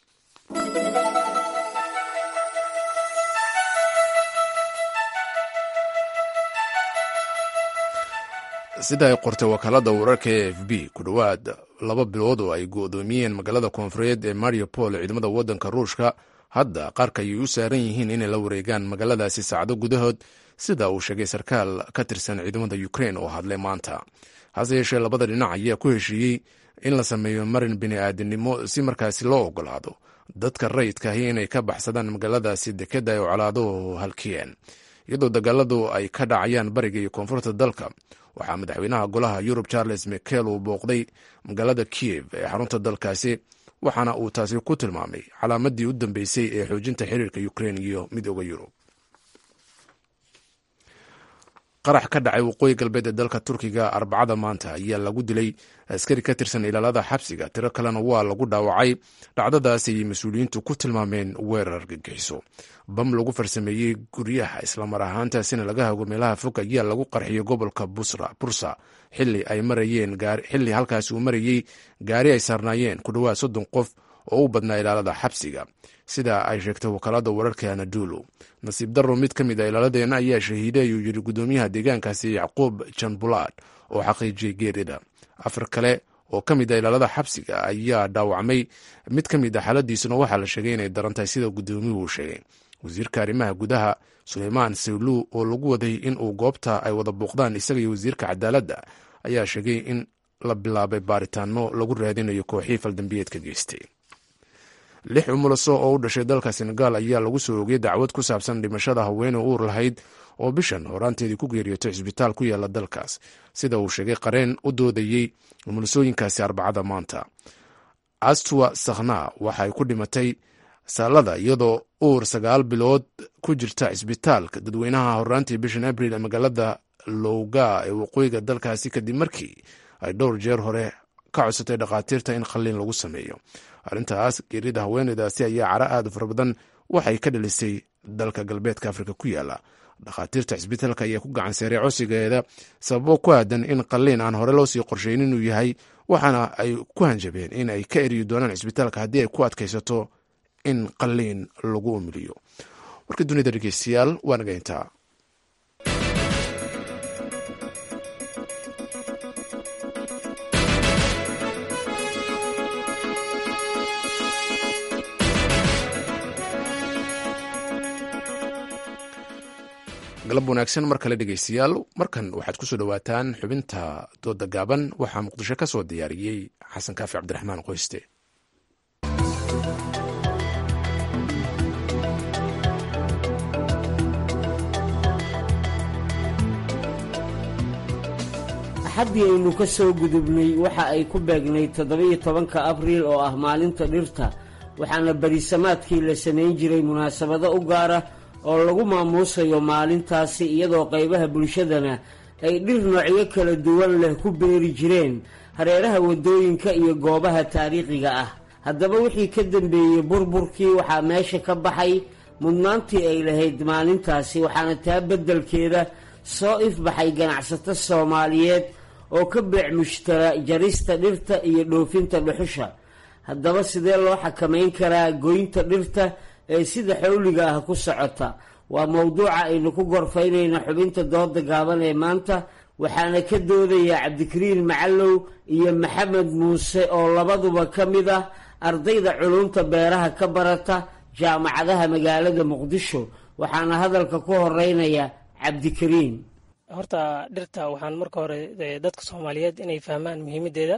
sida ay qortay wakaalada wararka e f b ku dhowaad laba bilood oo ay go-doomiyeen magaalada koonfureed ee mariupol ciidamada wadanka ruushka hadda qaarka ayay u saaran yihiin inay la wareegaan magaaladaasi saacdo gudahood sida uu sheegay sarkaal ka tirsan ciidamada ukrain oo hadlay maanta hase yeeshee labada dhinac ayaa ku heshiiyey in la sameeyo marin bini-aadinimo si markaasi loo ogolaado dadka rayidkaahi inay ka baxsadaan magaaladaasi dekeda ay colaaduhu halkiyeen iyadoo dagaaladu ay ka dhacayaan bariga iyo koonfurta dalka waxaa madaxweynaha golaha yurub charles mikel uu booqday magaalada kiev ee xarunta dalkaasi waxaana uu taasi ku tilmaamay calaamadii u dambeysay ee xoojinta xiriirka ukrain iyo midooda yurub qarax ka dhacay waqooyi galbeed ee dalka turkiga arbacada maanta ayaa lagu dilay askari ka tirsan ilaalada xabsiga tiro kalena waa lagu dhaawacay dhacdadaas ayay mas-uuliyiintu ku tilmaameen weerar gagixiso bam lagu farsameeyey guryaha islamar ahaantaasina laga hago meelaha fog ayaa lagu qarxiyay gobolka bursa xili ay marayeen xilli halkaasi uu marayey gaari ay saarnaayeen ku dhowaad soddon qof oo u badnaa ilaalada xabsiga sida ay sheegtay wakaalada wararka anadulu nasiib daro mid ka mid a ilaaladeenna ayaa shahiiday ayuu yiri gudoomiyaha deegaankaasi yacquub janbulaad oo xaqiijiyey geerida afar kale oo ka mid a ilaalada xabsiga ayaa dhaawacmay mid ka mid a xaaladiisuna waxaa la sheegay inay daran tahay sida gudoomiyuhu sheegay wasiirka arrimaha gudaha suleymaan sawlu oo lagu waday in uu goobta ay wada booqdaan isaga iyo wasiirka cadaaladda ayaa sheegay in la bilaabay baaritaano lagu raadinayo kooxii faldambiyeedka geystay lix umulaso oo u dhashay dalka senegal ayaa lagu soo ogay dacwad ku saabsan dhimashada haweeney uur lahayd oo bishan horaanteedii ku geeriyootay cisbitaal ku yaala dalkaas sida uu sheegay qareen u doodayey umulasooyinkaasi arbacada maanta astwa sakhna waxay ku dhimatay saalada iyadoo uur sagaal bilood ku jirta cisbitaalka dadweynaha horaantii bishan abril ee magaalada lowga ee waqooyiga dalkaasi kadib markii ay dhowr jeer hore ka codsatay dhakhaatiirta in qalliin lagu sameeyo arrintaas geerida haweeneydaasi ayaa cara aad u fara badan waxay ka dhalisay dalka galbeedka afrika ku yaala dhakhaatiirta cisbitaalka ayaa ku gacan seeray codsigeeda sababo ku aadan in qalliin aan hore loo sii qorshayn inuu yahay waxaana ay ku hanjabeen in ay ka eriyi doonaan cisbitaalka haddii ay ku adkaysato in qalliin lagu umiliyo warka dunida dhegeystayaal waa naga intaa galab wanaagsan mar kale dhegeystayaal markan waxaad kusoo dhowaataan xubinta dooda gaaban waxaa muqdisho ka soo diyaariyey xasan kaafi cabdiraxmaan qoyste axaddii aynu ka soo gudubnay waxa ay ku beegnay toddoba-iyo tobanka abriil oo ah maalinta dhirta waxaana berisamaadkii la samayn jiray munaasabado u gaara oo lagu maamuusayo maalintaasi iyadoo qaybaha bulshadana ay dhir noocyo kala duwan leh ku beeri jireen hareeraha waddooyinka iyo goobaha taariikhiga ah haddaba wixii ka dambeeyey burburkii waxaa meesha ka baxay mudnaantii ay lahayd maalintaasi waxaana taa beddelkeeda soo ifbaxay ganacsato soomaaliyeed oo ka beec mushtara jarista dhirta iyo dhoofinta dhuxusha haddaba sidee loo xakamayn karaa goynta dhirta ee sida xawliga ah ku socota waa mowduuca aynu ku gorfaynayna xubinta dooda gaaban ee maanta waxaana ka doodaya cabdikariin macallow iyo maxamed muuse oo labaduba ka mid ah ardayda culumta beeraha ka barata jaamacadaha magaalada muqdisho waxaana hadalka ku horeynaya cabdikariin horta dhirta waxaan marka hore dadka soomaaliyeed inay fahmaan muhiimadeeda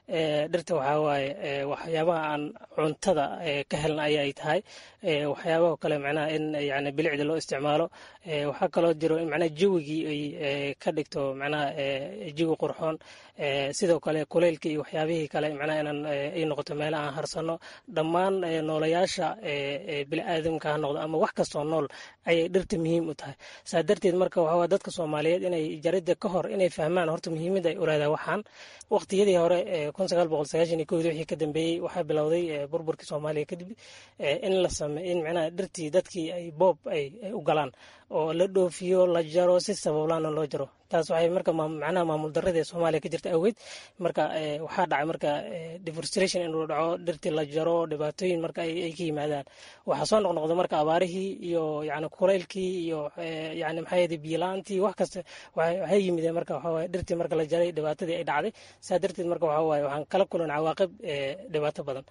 dhirta waxaa waaye waxyaabaha aan cuntada ka helna ayay tahay waxyaabaha kale macnaha in yani bilicda loo isticmaalo waxaa kaloo jiro in macnaha jawigii ay ka dhigto macnaha jawi qurxoon sidoo kale kuleylka iyo waxyaabihii kale macnaha inaan ay noqoto meela aan harsano dhammaan noolayaasha bini'aadamka ha noqdo ama wax kastoo nool ayay dhirta muhiim u tahay saa darteed marka waxaa dadka soomaaliyeed inay jaridda ka hor inay fahmaan horta muhiimadda ay ulaadaha waxaan waqtiyadii hore kun sagaal boqol sagaashan iyo kowdii wixii ka dambeeyey waxaa bilowday burburkii soomaaliya kadib in la same in macnaha dhirtii dadkii ay boob ay u galaan oo la dhoofiyo la jaro si sabablaana loo jaro taas waxay marka macnaha maamul darrada ee soomaaliya ka jirta awgeed marka waxaa dhacay marka deforestation inuu dhaco dhirtii la jaro dhibaatooyin marka ay ka yimaadaan waxaa soo noqnoqda marka abaarihii iyo yani kulaylkii iyo yani maxaa yede biyo-la-aantii wax kasta waxay yimideen marka waxaa waye dhirtii marka la jaray dhibaatadii ay dhacday saa darteed marka waxaa waaye waxaan kala kulan cawaaqib dhibaato badan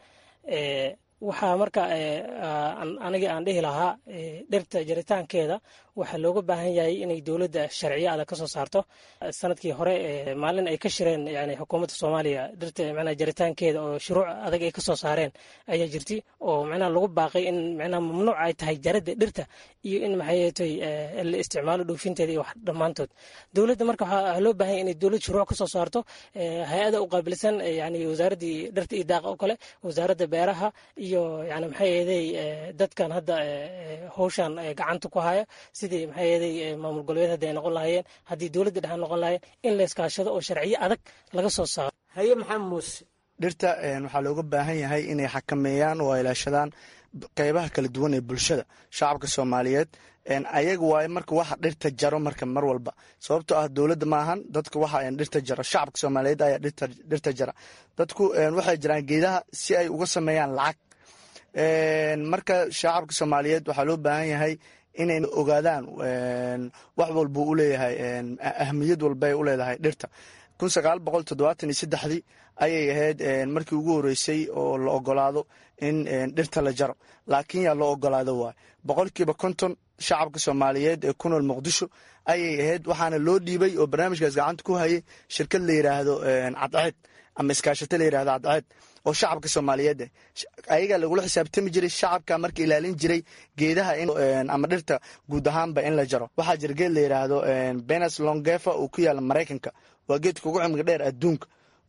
waxaa marka anigii aan dhihi lahaa dhirta jaritaankeeda waxaa looga baahan yahay inay dowladda sharciyo adag ka soo saarto sanadkii hore maalin ay ka shireen yani xukuumadda soomaaliya dhirta macnaha jaritaankeeda oo shuruuc adag ay ka soo saareen ayaa jirtay oo macnaha lagu baaqay in macnaha mamnuuc ay tahay jaradda dhirta iyo in maxaytay la isticmaalo dhoofinteeda iyo wax dhammaantood dowladda marka waxaa loo baahan yahay inay dowlad shuruuc ka soo saarto hay-ada u qaabilsan yani wasaaraddii dhirta iyo daaqa oo kale wasaaradda beeraha iyo yani maxaa yeeday dadkan hadda howshan gacanta ku haya sidii maxaa yeeday maamul goboleed haddi ay noqon lahaayeen haddii dowladda dhexe noqon lahaayeen in la iskaashado oo sharciyo adag laga soo saaro haye maxamed muuse dhirta waxaa looga baahan yahay inay xakameeyaan oo ilaashadaan qeybaha kala duwan ee bulshada shacabka soomaaliyeed ayaga waaye marka waxa dhirta jaro marka mar walba sababtoo ah dowladda maahan dadka waxa dhirta jaro shacabka soomaaliyeed ayaa dhirta jara dadku waxay jiraan geedaha si ay uga sameeyaan lacag marka shacabka soomaaliyeed waxaa loo baahan yahay inay ogaadaan wax walbuu u leeyahay ahmiyad walbay u leedahay dhirta kun sagaal boqol toddobaatan iyo saddexdii ayay ahayd markii ugu horeysay oo la ogolaado in dhirta la jaro laakiin yaa loo ogolaado waay boqolkiiba konton shacabka soomaaliyeed ee ku nool muqdisho ayay ahayd waxaana loo dhiibay oo barnaamijkaas gacanta ku hayay shirkad la yiraahdo cadceed ama iskaashato la yirahdo cadceed oo shacabka soomaaliyeed ayagaa lagula xisaabtami jiray shacabka marka ilaalin jiray geedaha ama dhirta guud ahaanba in la jaro waxaa jira geed la yiraahdo benes longefa oo ku yaala maraykanka waa geedka ugu cimriga dheer adduunka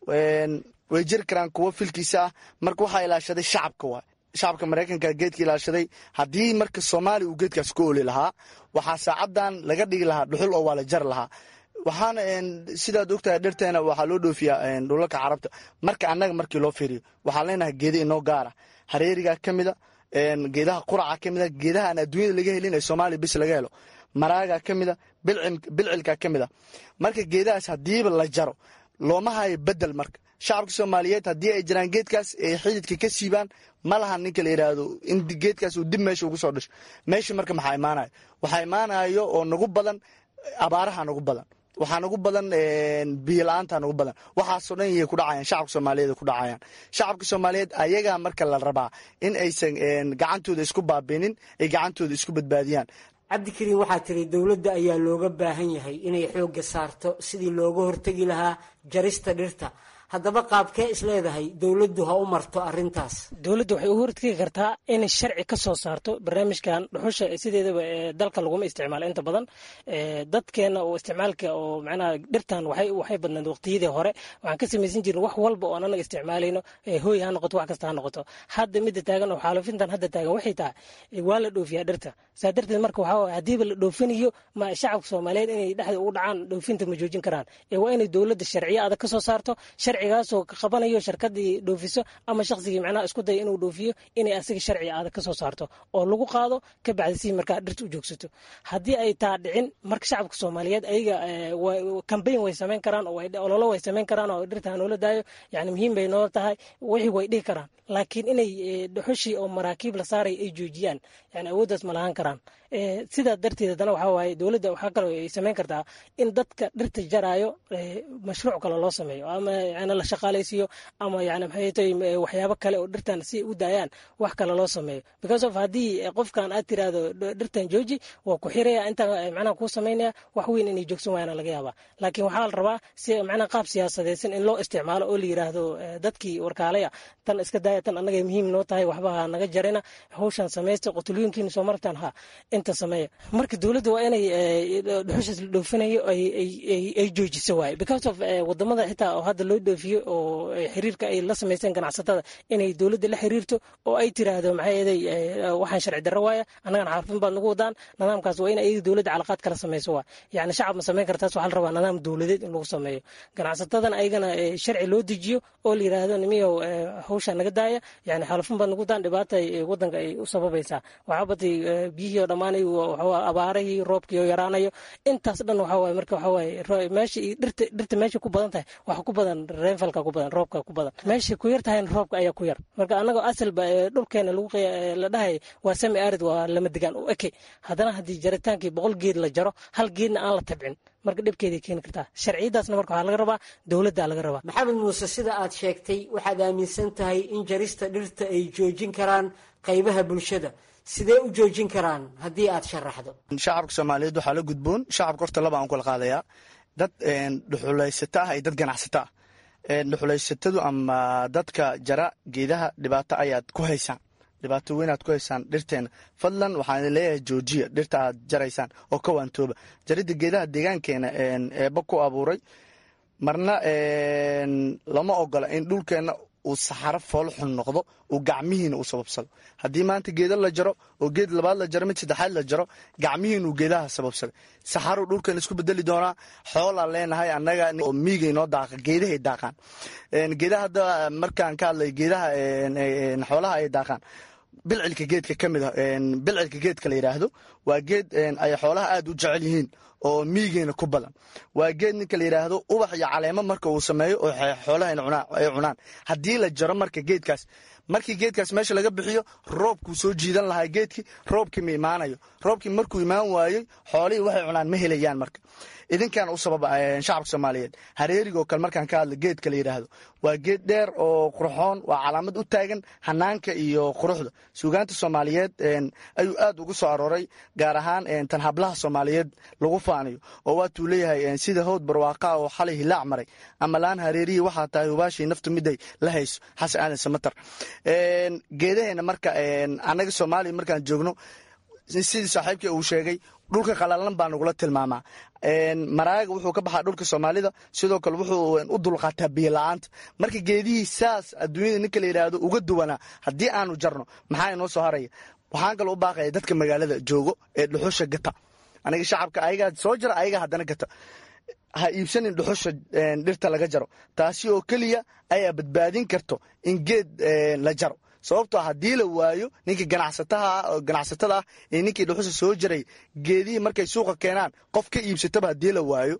way jiri karaan kuwo filkiisa ah marka waxaa ilaashaday shacabka waay shacabka maraykanka geedka ilaashaday haddii marka soomaaliya uu geedkaas ku oli lahaa waxaa saacadan laga dhigi lahaa dhuxul oo waa la jari lahaa waxaana sidaad ogtahay dhirteena waxaa loo dhoofiyaa dhulalka carabta marka annaga markii loo fiiriyo waxaan leenahay geeda inoo gaara hareerigaa ka mida geedaha quraca ka mida geedaha aan adduunyada laga helin ee soomaaliya bis laga helo maraagaa ka mida bilcilkaa ka mida marka geedahaas haddiiba la jaro looma hayo bedel marka shacabka soomaaliyeed haddii ay jiraan geedkaas ay xididka ka siibaan ma laha ninka la yidhaahdo in geedkaas uu dib meesha ugu soo dhasho meesha marka maxaa imaanayo waxaa imaanayo oo nagu badan abaaraha nagu badan waxaa nagu badan biyo la-aanta nagu badan waxaasoo dhan yay ku dhacayaan shacabka soomaaliyeed ku dhacayaan shacabka soomaaliyeed ayagaa marka la rabaa in aysan gacantooda isku baabinin ay gacantooda isku badbaadiyaan cabdikariin waxaa tiri dowladda ayaa looga baahan yahay inay xoogga saarto sidii looga hortegi lahaa jarista dhirta haddaba qaabkee isleedahay dowladdu ha u marto arintaas dowladda waxay u hortegi kartaa inay sharci ka soo saarto barnaamijkan dhuxusha sideedaba dalka laguma isticmaalo inta badan dadkeena oo isticmaalka oo macnaha dhirtan waxay waxay badnayd waqtiyadii hore waxaan ka samaysan jirin wax walba oo anaga isticmaalayno hooy ha noqoto wax kasta ha noqoto hadda midda taagan oo xaalufintan hadda taagan waxay tahay waa la dhoofiyaa dhirta saa darteed marka waxaa haddiiba la dhoofinayo ma shacabka soomaaliyeed inay dhexda ugu dhacaan dhoofinta ma joojin karaan ee waa inay dowladda sharciyo adag ka soo saarto sharcigaasoo ka qabanayo shirkadii dhoofiso ama shaqsigii macnaha isku daya inuu dhoofiyo inay asiga sharci adag ka soo saarto oo lagu qaado ka bacdi si markaa dhirta u joogsato haddii ay taa dhicin marka shacabka soomaaliyeed ayaga kambayn way samayn karaan oo ololo way samayn karaan oo dhirta hanoola daayo yani muhiim bay noo tahay wixii way dhihi karaan laakiin inay dhuxushii oo maraakiib la saaray ay joojiyaan yani awooddaas ma lahaan karaan sidaa darteed haddana waxaa waaye dowladda waxaa kaloo ay samayn kartaa in dadka dhirta jaraayo mashruuc kale loo sameeyo ama yani la shaqaalaysiiyo ama yani maxay tahay waxyaabo kale oo dhirtan si ay u daayaan wax kale loo sameeyo because of haddii qofkan aad tiraahdo dhirtan jooji waa ku xiraya inta macnaha kuu samaynaya wax weyn inay joogsan waayana laga yaabaa laakiin waxaa la rabaa si macnaha qaab siyaasadeysan in loo isticmaalo oo la yiraahdo dadkii warkaalaya tan iska daaya tan annaga muhiim noo tahay waxba ha naga jarina hawshan samaysta qotulooyinkiina soo martaan ha inta sameeya marka dowladda waa inay dhuxushaas la dhoofinayo ay joojiso waaye because of wadamada xitaa oo hadda loo dhoofiyo oo xiriirka ay la samaysteen ganacsatada inay dowladda la xiriirto oo ay tiraahdo maxay eeday waxaan sharci darro waaya annagana xaafin baad nagu wadaan nidaamkaas waa in ayaga dowladda calaqaad kala samayso waa yacni shacab ma samayn kartaas waxaa la rabaa nidaam dowladeed in lagu sameeyo ganacsatadan ayagana sharci loo dejiyo oo la yiraahdo nimiyow hawshaa naga daaya yani xaalufin baad nagu daan dhibaata wadanka ay u sababaysaa waxaa batay biyihii oo dhammaanay abaarahii roobkii oo yaraanayo intaas dhan waxaa waaye marka waxaa waaye meesha dhirta dhirta meesha ku badan tahay waxa ku badan reenfalka ku badan roobka ku badan meesha ku yar tahayna roobka ayaa ku yar marka annagoo asalba dhulkeena lagu la dhahay waa sami arid waa lama degaan u eke haddana haddii jaritaankii boqol geed la jaro hal geedna aan la tabcin marka dhibkeeday keeni kartaa sharciyadaasna marka waxaa laga rabaa dowladda laga rabaa maxamed muuse sida aad sheegtay waxaad aaminsan tahay in jarista dhirta ay joojin karaan qaybaha bulshada sidee u joojin karaan haddii aad sharaxdo shacabka soomaaliyeed waxaa la gudboon shacabka horta laba aan kula qaadayaa dad dhuxulaysato ah iyo dad ganacsato ah dhuxulaysatadu ama dadka jara geedaha dhibaato ayaad ku haysaan dhibaato weynaad ku haysaan dhirteena fadlan waxaan leeyahay joojiya dhirta aad jaraysaan oo ka waantooba jaridda geedaha deegaankeena eeba ku abuuray marna lama ogola in dhulkeenna uu saxaro foolxun noqdo uu gacmihiina u sababsado haddii maanta geeda la jaro oo geed labaad la jaro mid saddexaad la jaro gacmihiina uu geedaha sababsaday saxaruu dhulkan isku bedeli doonaa xoolaan leenahay annaga oo miigay noo daaqa geedahay daaqaan geedaha hadda markaan ka hadlay geedaha xoolaha ay daaqaan bilcilka geedka ka mid a bilcilka geedka la yidhaahdo waa geed ay xoolaha aada u jecel yihiin oo miigeena ku badan waa geed ninka la yidhaahdo ubax iyo caleemo marka uu sameeyo oo xoolaha ay cunaan haddii la jaro marka geedkaas markii geedkaas meesha laga bixiyo roobkuu soo jiidan lahaa geedkii roobkii ma imaanayo roobkii markuu imaan waayey xoolihii waxay cunaan ma helayaan marka idinkan u sababa shacabka soomaaliyeed hareerigoo kale markaan ka hadla geedka la yidhaahdo waa geed dheer oo qurxoon waa calaamad u taagan hanaanka iyo quruxda suugaanta soomaaliyeed ayuu aad ugu soo arooray gaar ahaan tan hablaha soomaaliyeed lagu faanayo oo waatuu leeyahay sida howd barwaaqa oo xalay hilaac maray ama laan hareeriyi waxaa tahay hubaashii naftu miday la hayso xasan aadan samatar geedaheena marka annaga soomaaliya markaan joogno sidii saaxiibkii uu sheegay dhulka qalalan baa nagula tilmaamaa maraaga wuxuu ka baxaa dhulka soomaalida sidoo kale wuxuu u dulqaataa biyola-aanta marka geedihii saas adduunyada ninka la yidhaahdo uga duwanaa haddii aanu jarno maxaa inoo soo haraya waxaan kaloo u baaqaya dadka magaalada joogo ee dhuxusha gata aniga shacabka ayagaa soo jara ayagaa haddana gata ha iibsanin dhuxusha dhirta laga jaro taasi oo keliya ayaa badbaadin karto in geed la jaro sababtoo haddii la waayo ninkii ganacsataha ganacsatada ah ee ninkii dhuxusha soo jaray geedihii markay suuqa keenaan qof ka iibsataba haddii la waayo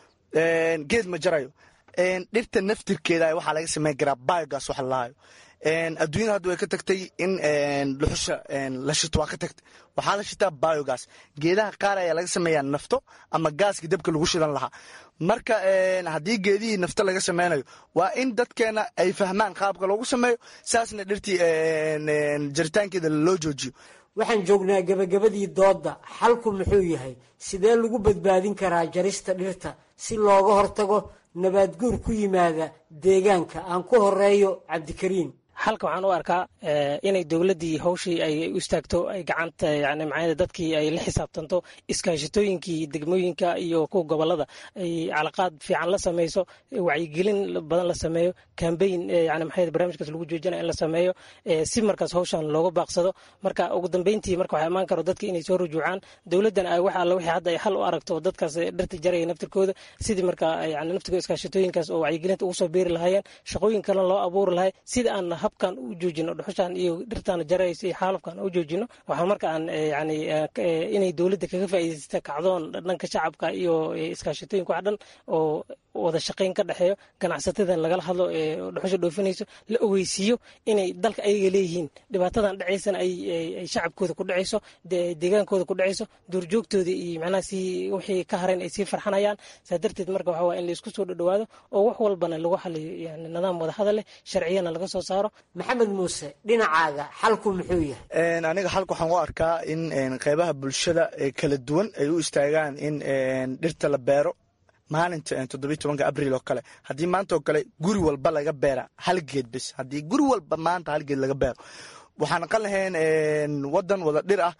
geed ma jarayo dhirta naftirkeeda waxaa laga samayn karaa biogas waxa lalahayo adduunyada hadda way ka tagtay in dhuxusha la shito waa ka tagtay waxaa la shitaa biogas geedaha qaar ayaa laga sameeyaa nafto ama gaaska dabka lagu shidan lahaa marka haddii geedihii nafto laga sameynayo waa in dadkeena ay fahmaan qaabka loogu sameeyo saasna dhirtii jaritaankeeda loo joojiyo waxaan joognaa gebagabadii doodda xalku muxuu yahay sidee lagu badbaadin karaa jarista dhirta si looga hortago nabaadguur ku yimaada deegaanka aan ku horeeyo cabdikariin halka waxaan u arkaa inay dowladdii hawshii ay u istaagto ay gacanta yani macnaa dadkii ay la xisaabtanto iskaashatooyinkii degmooyinka iyo kuwa gobolada ay calaqaad fiican la sameyso wacyigelin badan la sameeyo kambeyn yani maxaa barnaamijkaas lagu joojinaya in la sameeyo si markaas hawshan looga baaqsado marka ugu dambeyntii marka waxaa imaan karo dadka inay soo rujuucaan dowladdan ay wax alla wixii hadda ay xal u aragto dadkaas dhirta jaraya naftirkooda sidii marka yani naftirkooda iskaashatooyinkaas oo wacyigelinta ugu soo beeri lahaayeen shaqooyin kalena loo abuuri lahay sida aan habkan u joojino dhuxushan iyo dhirtan jaraysa iyo xaalufkan u joojino waxaan marka aan yani inay dowladda kaga faa'iidaysta kacdoon dhanka shacabka iyo iskaashatooyinka wax dhan oo wada shaqayn ka dhexeeyo ganacsatadan lagala hadlo ee dhuxusha dhoofinayso la ogeysiiyo inay dalka ayaga leeyihiin dhibaatadan dhacaysana ay shacabkooda ku dhacayso deegaankooda ku dhacayso duurjoogtooda iyo macnaha si wixii ka hareen ay sii farxanayaan saa darteed marka waxaa waa in laisku soo dhadhawaado oo wax walbana lagu xaliyo yani nidaam wada hadal leh sharciyana laga soo saaro maxamed muuse dhinacaaga xalku muxuu yahay aniga xalka waxaan u arkaa in qeybaha bulshada ee kala duwan ay u istaagaan in dhirta la beero maalinta toddobiy tobanka abriil oo kale haddii maanta oo kale guri walba laga beera hal geed bis haddii guri walba maanta hal geed laga beero waxaan aqan lahayn wadan wada dhir ah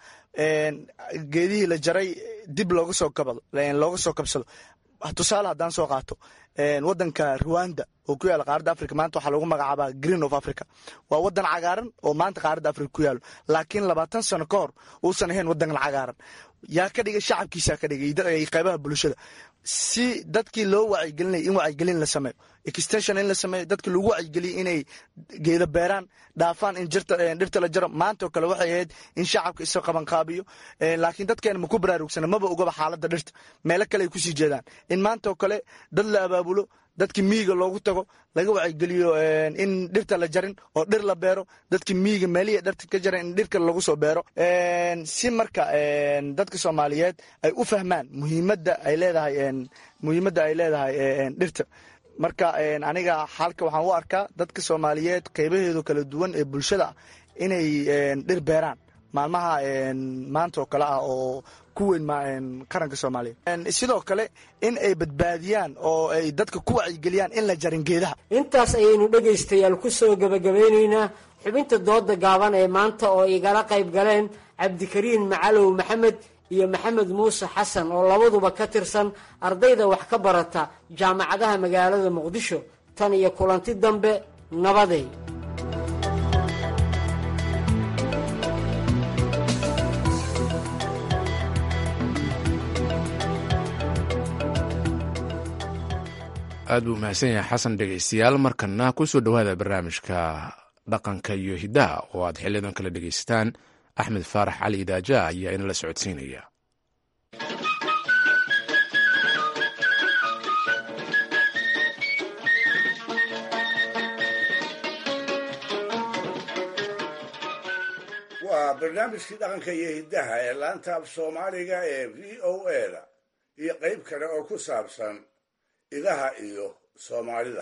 geedihii la jaray dib looga soo kabado looga soo kabsado tusaale haddaan soo qaato wadanka ruwanda oo ku yaala qaaradda africa maanta waxaa lagu magacaabaa green of africa waa wadan cagaaran oo maanta qaaradda africa ku yaalo laakiin labaatan sano ka hor uusan ahayn wadankan cagaaran yaa ka dhigay shacabkiisaa ka dhigay qeybaha bulshada si dadkii loo wacyigelinay in wacyigelin la sameeyo extension in la sameeyo dadkii lagu wacyigeliya inay geeda beeraan dhaafaan in dhirta la jaro maanta oo kale waxay ahayd in shacabka isa qabanqaabiyo laakiin dadkeena maku baraarugsana maba ogaba xaaladda dhirta meelo kale ay kusii jeedaan in maanta oo kale dad la abaabulo dadkii miyiga loogu tago laga wacyigeliyo in dhirta la jarin oo dhir la beero dadkii miyiga meelihii dhirta ka jaran in dhirka lagu soo beero si marka dadka soomaaliyeed ay u fahmaan muhiimadda ay leedahay muhiimadda ay leedahay dhirta marka aniga xalka waxaan u arkaa dadka soomaaliyeed qeybaheedu kala duwan ee bulshada inay dhir beeraan maalmaha maanta oo kale ah oo ku weyn qaranka soomaaliya sidoo kale in ay badbaadiyaan oo ay dadka ku wacyigeliyaan in la jarin geedaha intaas ayaynu dhegaystayaal ku soo gebagabeynaynaa xubinta dooda gaaban ee maanta oo igala qayb galeen cabdikariin macalow maxamed iyo maxamed muuse xasan oo labaduba ka tirsan ardayda wax ka barata jaamacadaha magaalada muqdisho tan iyo kulanti dambe nabaday aad buu mahadsan yahay xasan dhegaystayaal markana ku soo dhowaada barnaamijka dhaqanka iyo hiddaha oo aad xiliyadan kala dhegaysataan axmed faarax cali idaaja ayaa inala socodsiinaya waa barnaamijkii dhaqanka iyo hiddaha ee laanta af soomaaliga ee v o a da iyo qayb kale oo ku saabsan idaha iyo soomaalida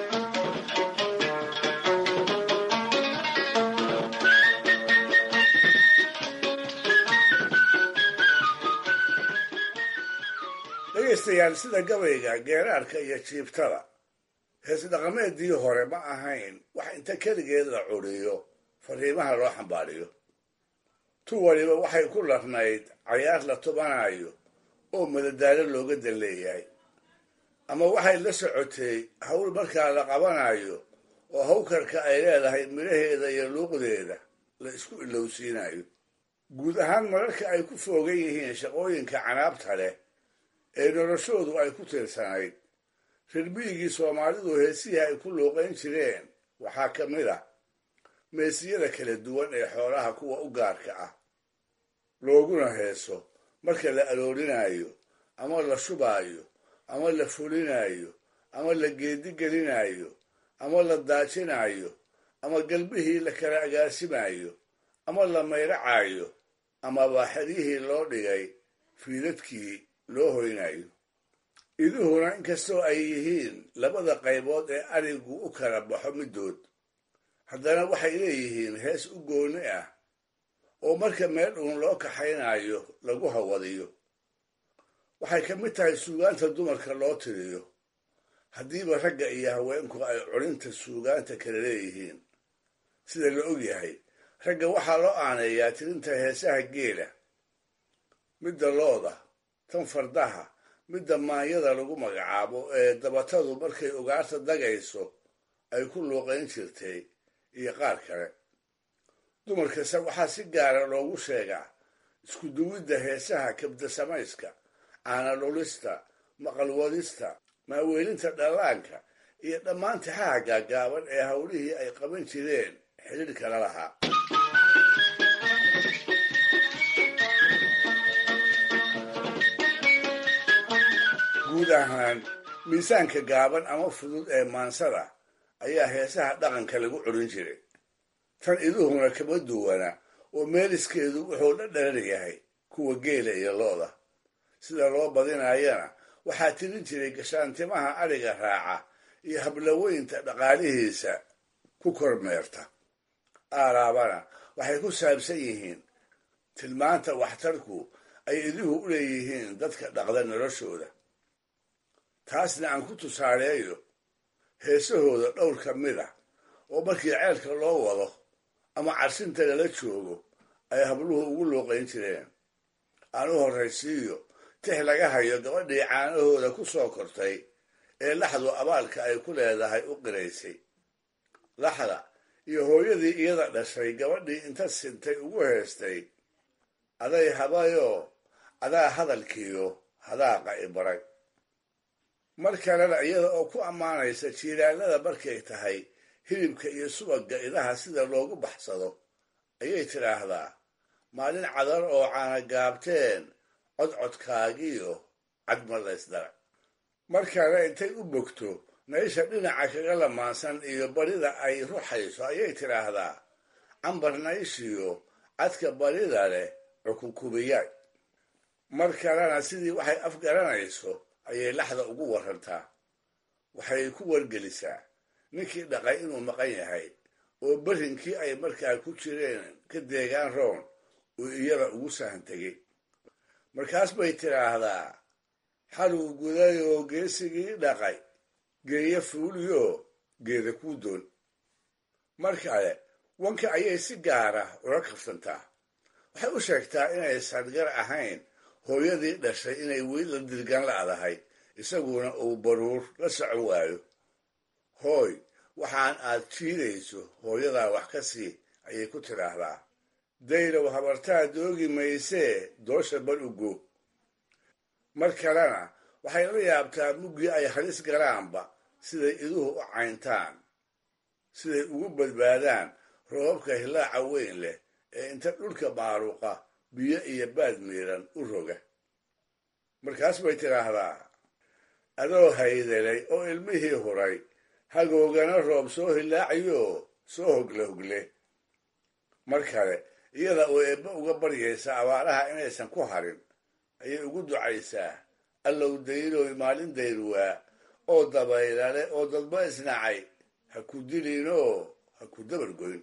dhegaystayaal sida gabayga geeraarka iyo jiibtada hees dhaqameedii hore ma ahayn wax inta keligeed la curiyo fariimaha loo xambaariyo tu waliba waxay ku larnayd cayaar la tubanayo oo madadaalo looga dan leeyahay ama waxay la socotay hawl markaa la qabanayo oo hawkarka ay leedahay midhaheeda iyo luuqdeeda la isku ilowsiinayo guud ahaan mararka ay ku foogan yihiin shaqooyinka canaabta leh ee noloshoodu ay ku tirsanayd rirmiyigii soomaalidu heesihii ay ku luuqayn jireen waxaa ka mid ah meesiyada kala duwan ee xoolaha kuwa u gaarka ah looguna heeso marka la aroorinayo ama la shubaayo ama la fulinayo ama la geedigelinayo ama la daajinayo ama galbihii la kala agaasimayo ama la mayracayo ama baaxadihii loo dhigay fiidadkii loo hoynayo iduhuna inkastoo ay yihiin labada qaybood ee arigu u kala baxo middood haddana waxay leeyihiin hees u gooni ah oo marka meel uun loo kaxaynayo lagu hawadiyo waxay ka mid tahay suugaanta dumarka loo tiriyo haddiiba ragga iyo haweenku ay culinta suugaanta kala leeyihiin sida la og yahay ragga waxaa loo aaneeyaa tirinta heesaha geela midda looda tan fardaha midda maanyada lagu magacaabo ee dabatadu markay ugaarta dagayso ay ku luuqayn jirtay iyo qaar kale dumarkase waxaa si gaara loogu sheegaa isku duwidda heesaha kabda samayska caana dhulista maqalwadista maaweelinta dhallaanka iyo dhammaan tixaha gaagaaban ee howlihii ay qaban jireen xidhiidhkala lahaa guud ahaan miisaanka gaaban ama fudud ee maansada ayaa heesaha dhaqanka lagu curin jiray tan iduhuna kama duwana oo meeliskeedu wuxuu la dharar yahay kuwa geela iyo looda sida loo badinayana waxaa tirin jiray gashaantimaha adhiga raaca iyo hablaweynta dhaqaalihiisa ku kormeerta aaraabana waxay ku saabsan yihiin tilmaanta waxtarku ay iduhu u leeyihiin dadka dhaqda noloshooda taasna aan ku tusaaleeyo heesahooda dhowr ka mid ah oo markii ceelka loo wado ama carsinta lala joogo ay habluhu ugu looqayn jireen aan u horraysiiyo tix laga hayo gabadhii caanahooda ku soo kortay ee laxdu abaalka ay ku leedahay u qiraysay laxda iyo hooyadii iyada dhashay gabadhii inta sintay ugu heestay aday habayoo adaa hadalkiiyo hadaaqa i baray mar kalena iyada oo ku ammaanaysa jiiraalada markay tahay hilibka iyo subagga idaha sida loogu baxsado ayay tidhaahdaa maalin cadar oo caana gaabteen codcodkaagiyo cadma laysdara mar kale intay u bogto meesha dhinaca kaga lamaansan iyo barida ay ruxayso ayay tidhaahdaa cambarnayshiyo cadka barida leh cukunkubiyaay mar kalena sidii waxay afgaranayso ayay laxda ugu warantaa waxay ku wargelisaa ninkii dhaqay inuu maqan yahay oo berrinkii ay markaa ku jireen ka deegaan roon uu iyada ugu sahan tegey markaas bay tidhaahdaa xaluu guday oo geesigii dhaqay geeya fuuliyo geeda kuu doon mar kale wanka ayay si gaara ula kafsantaa waxay u sheegtaa inay sadgar ahayn hooyadii dhashay inay weli la dirgan la'dahay isaguna uu baruur la socon waayo hooy waxaan aad jiidayso hooyadaa wax ka sii ayay ku tidhaahdaa daylow habartaa doogi maysee doosha bar ugo mar kalena waxay la yaabtaa muggii ay halis galaanba siday iduhu u cayntaan siday ugu badbaadaan roobabka hilaaca weyn leh ee inta dhulka maaruqa biyo iyo baad miiran u roga markaas bay tidhaahdaa adoo haydelay oo ilmihii huray hagoogana roob soo hilaacayo soo hogle hogle mar kale iyada oo eebbe uga baryaysa abaaraha inaysan ku harin ayay ugu ducaysaa allow dayloy maalin dayruwaa oo dabaylale oo dadba isnacay ha ku dilinoo ha ku dabargoyn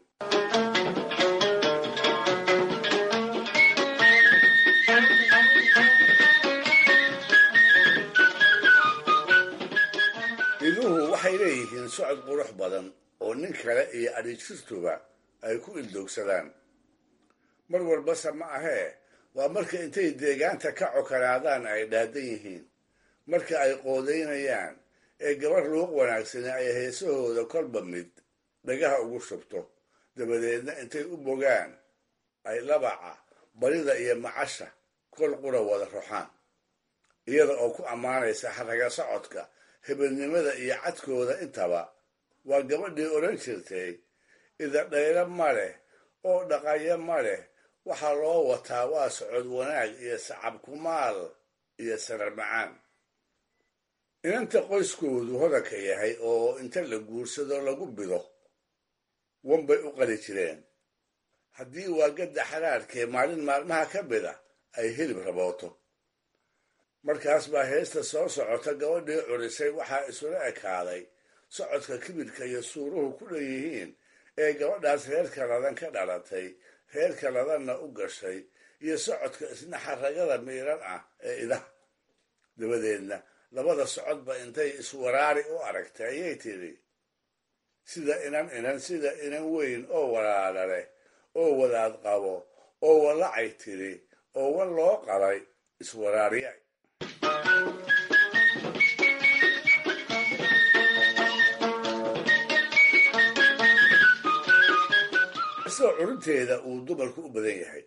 iduhu waxay leeyihiin socod qurux badan oo nin kale iyo adhijirtuba ay ku ildoogsadaan mar walbase ma ahee waa marka intay deegaanta ka cokanaadaan ay dhaadan yihiin marka ay qoodaynayaan ee gabar luuq wanaagsani ay heesahooda kolba mid dhagaha ugu shubto dabadeedna intay u bogaan ay labaca barida iyo macasha kol qura wada ruxaan iyada oo ku ammaanaysa xaraga socodka hebelnimada iyo cadkooda intaba waa gabadhii odhan jirtay ida dhaylo ma leh oo dhaqayo ma leh waxaa loo wataa waa socod wanaag iyo sacab kumaal iyo sarar macaan inanta qoyskoodu hodanka yahay oo inta la guursado lagu bido wanbay u qali jireen haddii waa gadda xaraarkee maalin maalmaha ka mida ay hilib rabooto markaas baa heesta soo socota gabadhii curisay waxaa isula ekaaday socodka kibirka iyo suuruhu ku dhanyihiin ee gabadhaas reerka ladan ka dhalatay reerka ladanna u gashay iyo socodka isna xaragada miiran ah ee idaha dabadeedna labada socodba intay iswaraari u aragtay ayay tidhi sida inan inan sida inan weyn oo walaala leh oo wadaad qabo oo walacay tidhi oo wan loo qalay iswaraariyay isoo curinteeda uu dumarku u badan yahay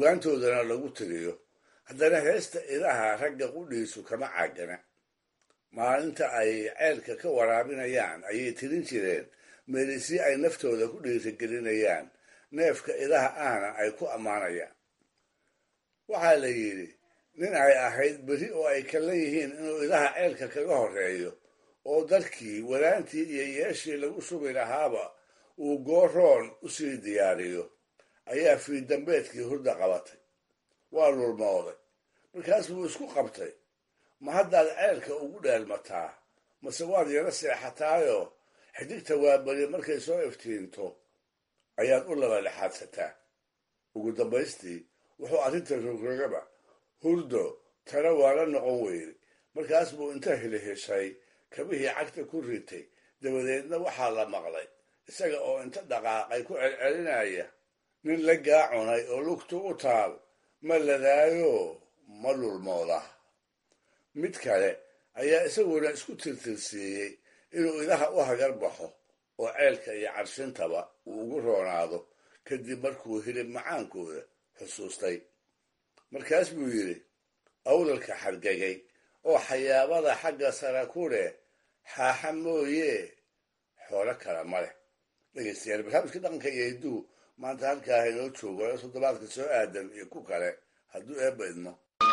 suugaantoodana lagu tiriyo haddana heesta idaha ragga qudhiisu kama caagana maalinta ay ceelka ka waraabinayaan ayay tirin jireen meelisii ay naftooda ku dhiirigelinayaan neefka idaha ahna ay ku ammaanayaan waxaa la yidhi nin ay ahayd beri oo ay kala yihiin inuu idaha ceelka kaga horreeyo oo darkii walaantii iyo yeeshii lagu sugi lahaaba uu gooroon u sii diyaariyo ayaa fiidambeedkii hurda qabatay waa lulmooday markaas buu isku qabtay ma haddaad ceelka ugu dheelmataa mase waad yaro seexataayoo xidigta waabari markay soo iftiinto ayaad u laba lexaadsataa ugu dambaystii wuxuu arrinta rogrogaba hurdo tana waa la noqon weyday markaas buu inta hiliheshay kabihii cagta ku ritay dabadeedna waxaa la maqlay isaga oo inta dhaqaaqay ku celcelinaya nin la gaacunay oo lugtu u taal ma ladaayo ma lulmooda mid kale ayaa isaguna isku tirtirsiiyey inuu idaha u hagar baxo oo ceelka iyo carshintaba uu ugu roonaado kadib markuu hilib macaankooda xusuustay markaas buu yidhi awlalka xargagay oo xayaabada xagga sara ku leh xaaxa mooye xoolo kale ma leh dhegeystayaal barnaamijka dhaqanka iyo hidduu maanta halkaa inoo joogo ee toddobaadka soo aadan iyo ku kale hadduu eebba idmo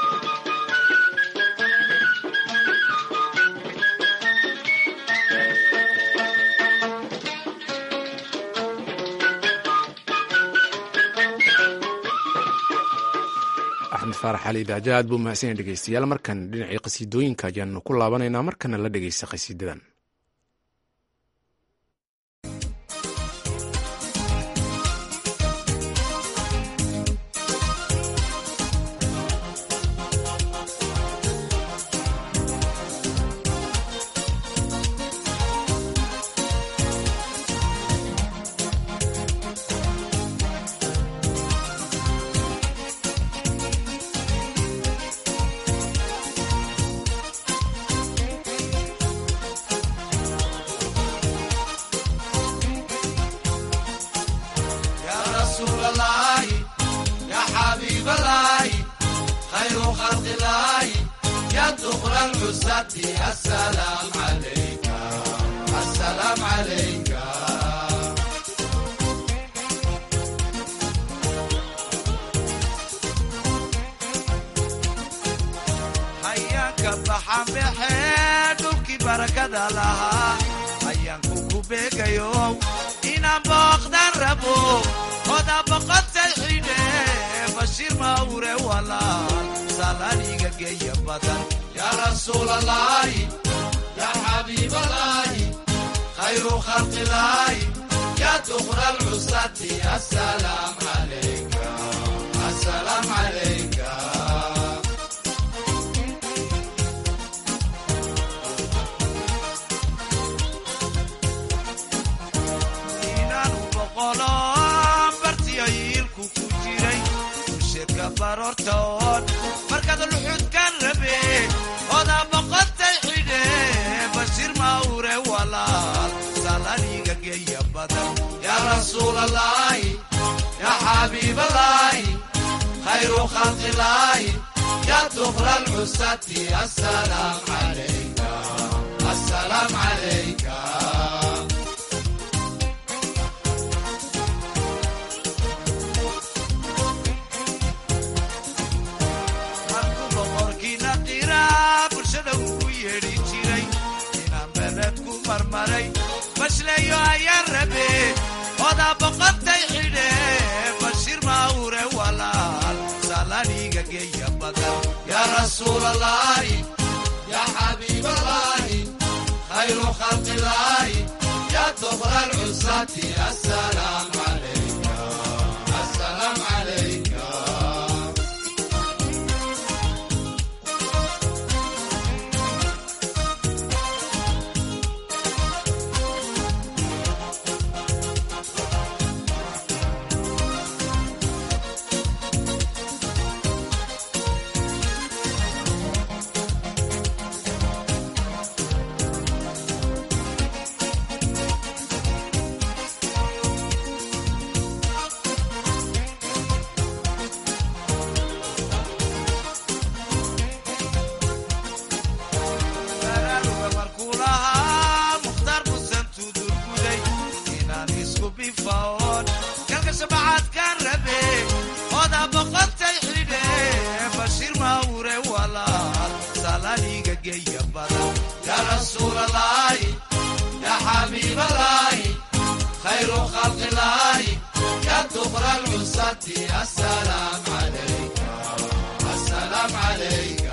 axmed faarax cali daaja aad buu mahadsan yahay dhegeystayaal markan dhinacii qasiidooyinka ayaanu ku laabanaynaa markana la dhegeysta qasiidadan hayaanka baxanbaxe dhulkii barakada lahaa hayaanku ku beegayo inaan booqdan rabo oda boqotay xidhe bashiir mawre walaal salaaniga geeya badan yaa rasuulalaahi yaa xabiibalaahi khayru khalqilaahi yaa duqra lcusati asalaam calayka asalaam calayka bartiyayiilku ku jiray usheedka baroortoon markaad luxudkan rabe odaa boqotay xidhe bashiir mawre walaal salaniga geeya badan yaa rasuulalaahi yaa xabiibalaahi khayru khalqilaahi yaa duqra lcusati asalaam calayka asalaam calayka bashlayo ayaan rabe odaa boqotay xidhe bashiir mawre walaal salaniga geeya badan yaa rasuulalaahi yaa xabiibalaahi khayru khalqilaahi yaa duqra lcusati asalaam calayka asalaam calayka bacaadkan rabe oda boqotay xidhe bashiir mawre walaal salaniga geeya badan yaa rasuulalaahi yaa xabiibalaahi khayru khalqilaahi yaa dukra lcusati asalaam calayka asalaam calayka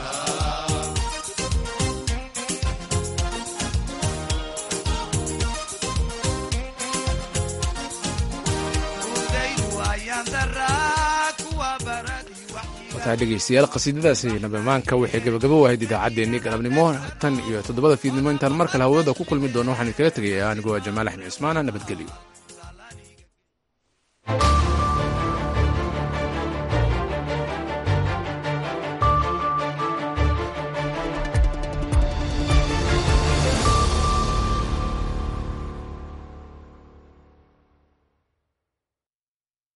wataa dhegeystayaal qasiidadaasi nabamaanka waxay gabagabo wahayd idaacaddeenii galabnimo tan iyo toddobada fiidnimo intaan mar kale hawada ku kulmi doono waxaan idinkaga tegayaa anigoo jamaal axmed cismaana nabadgelyo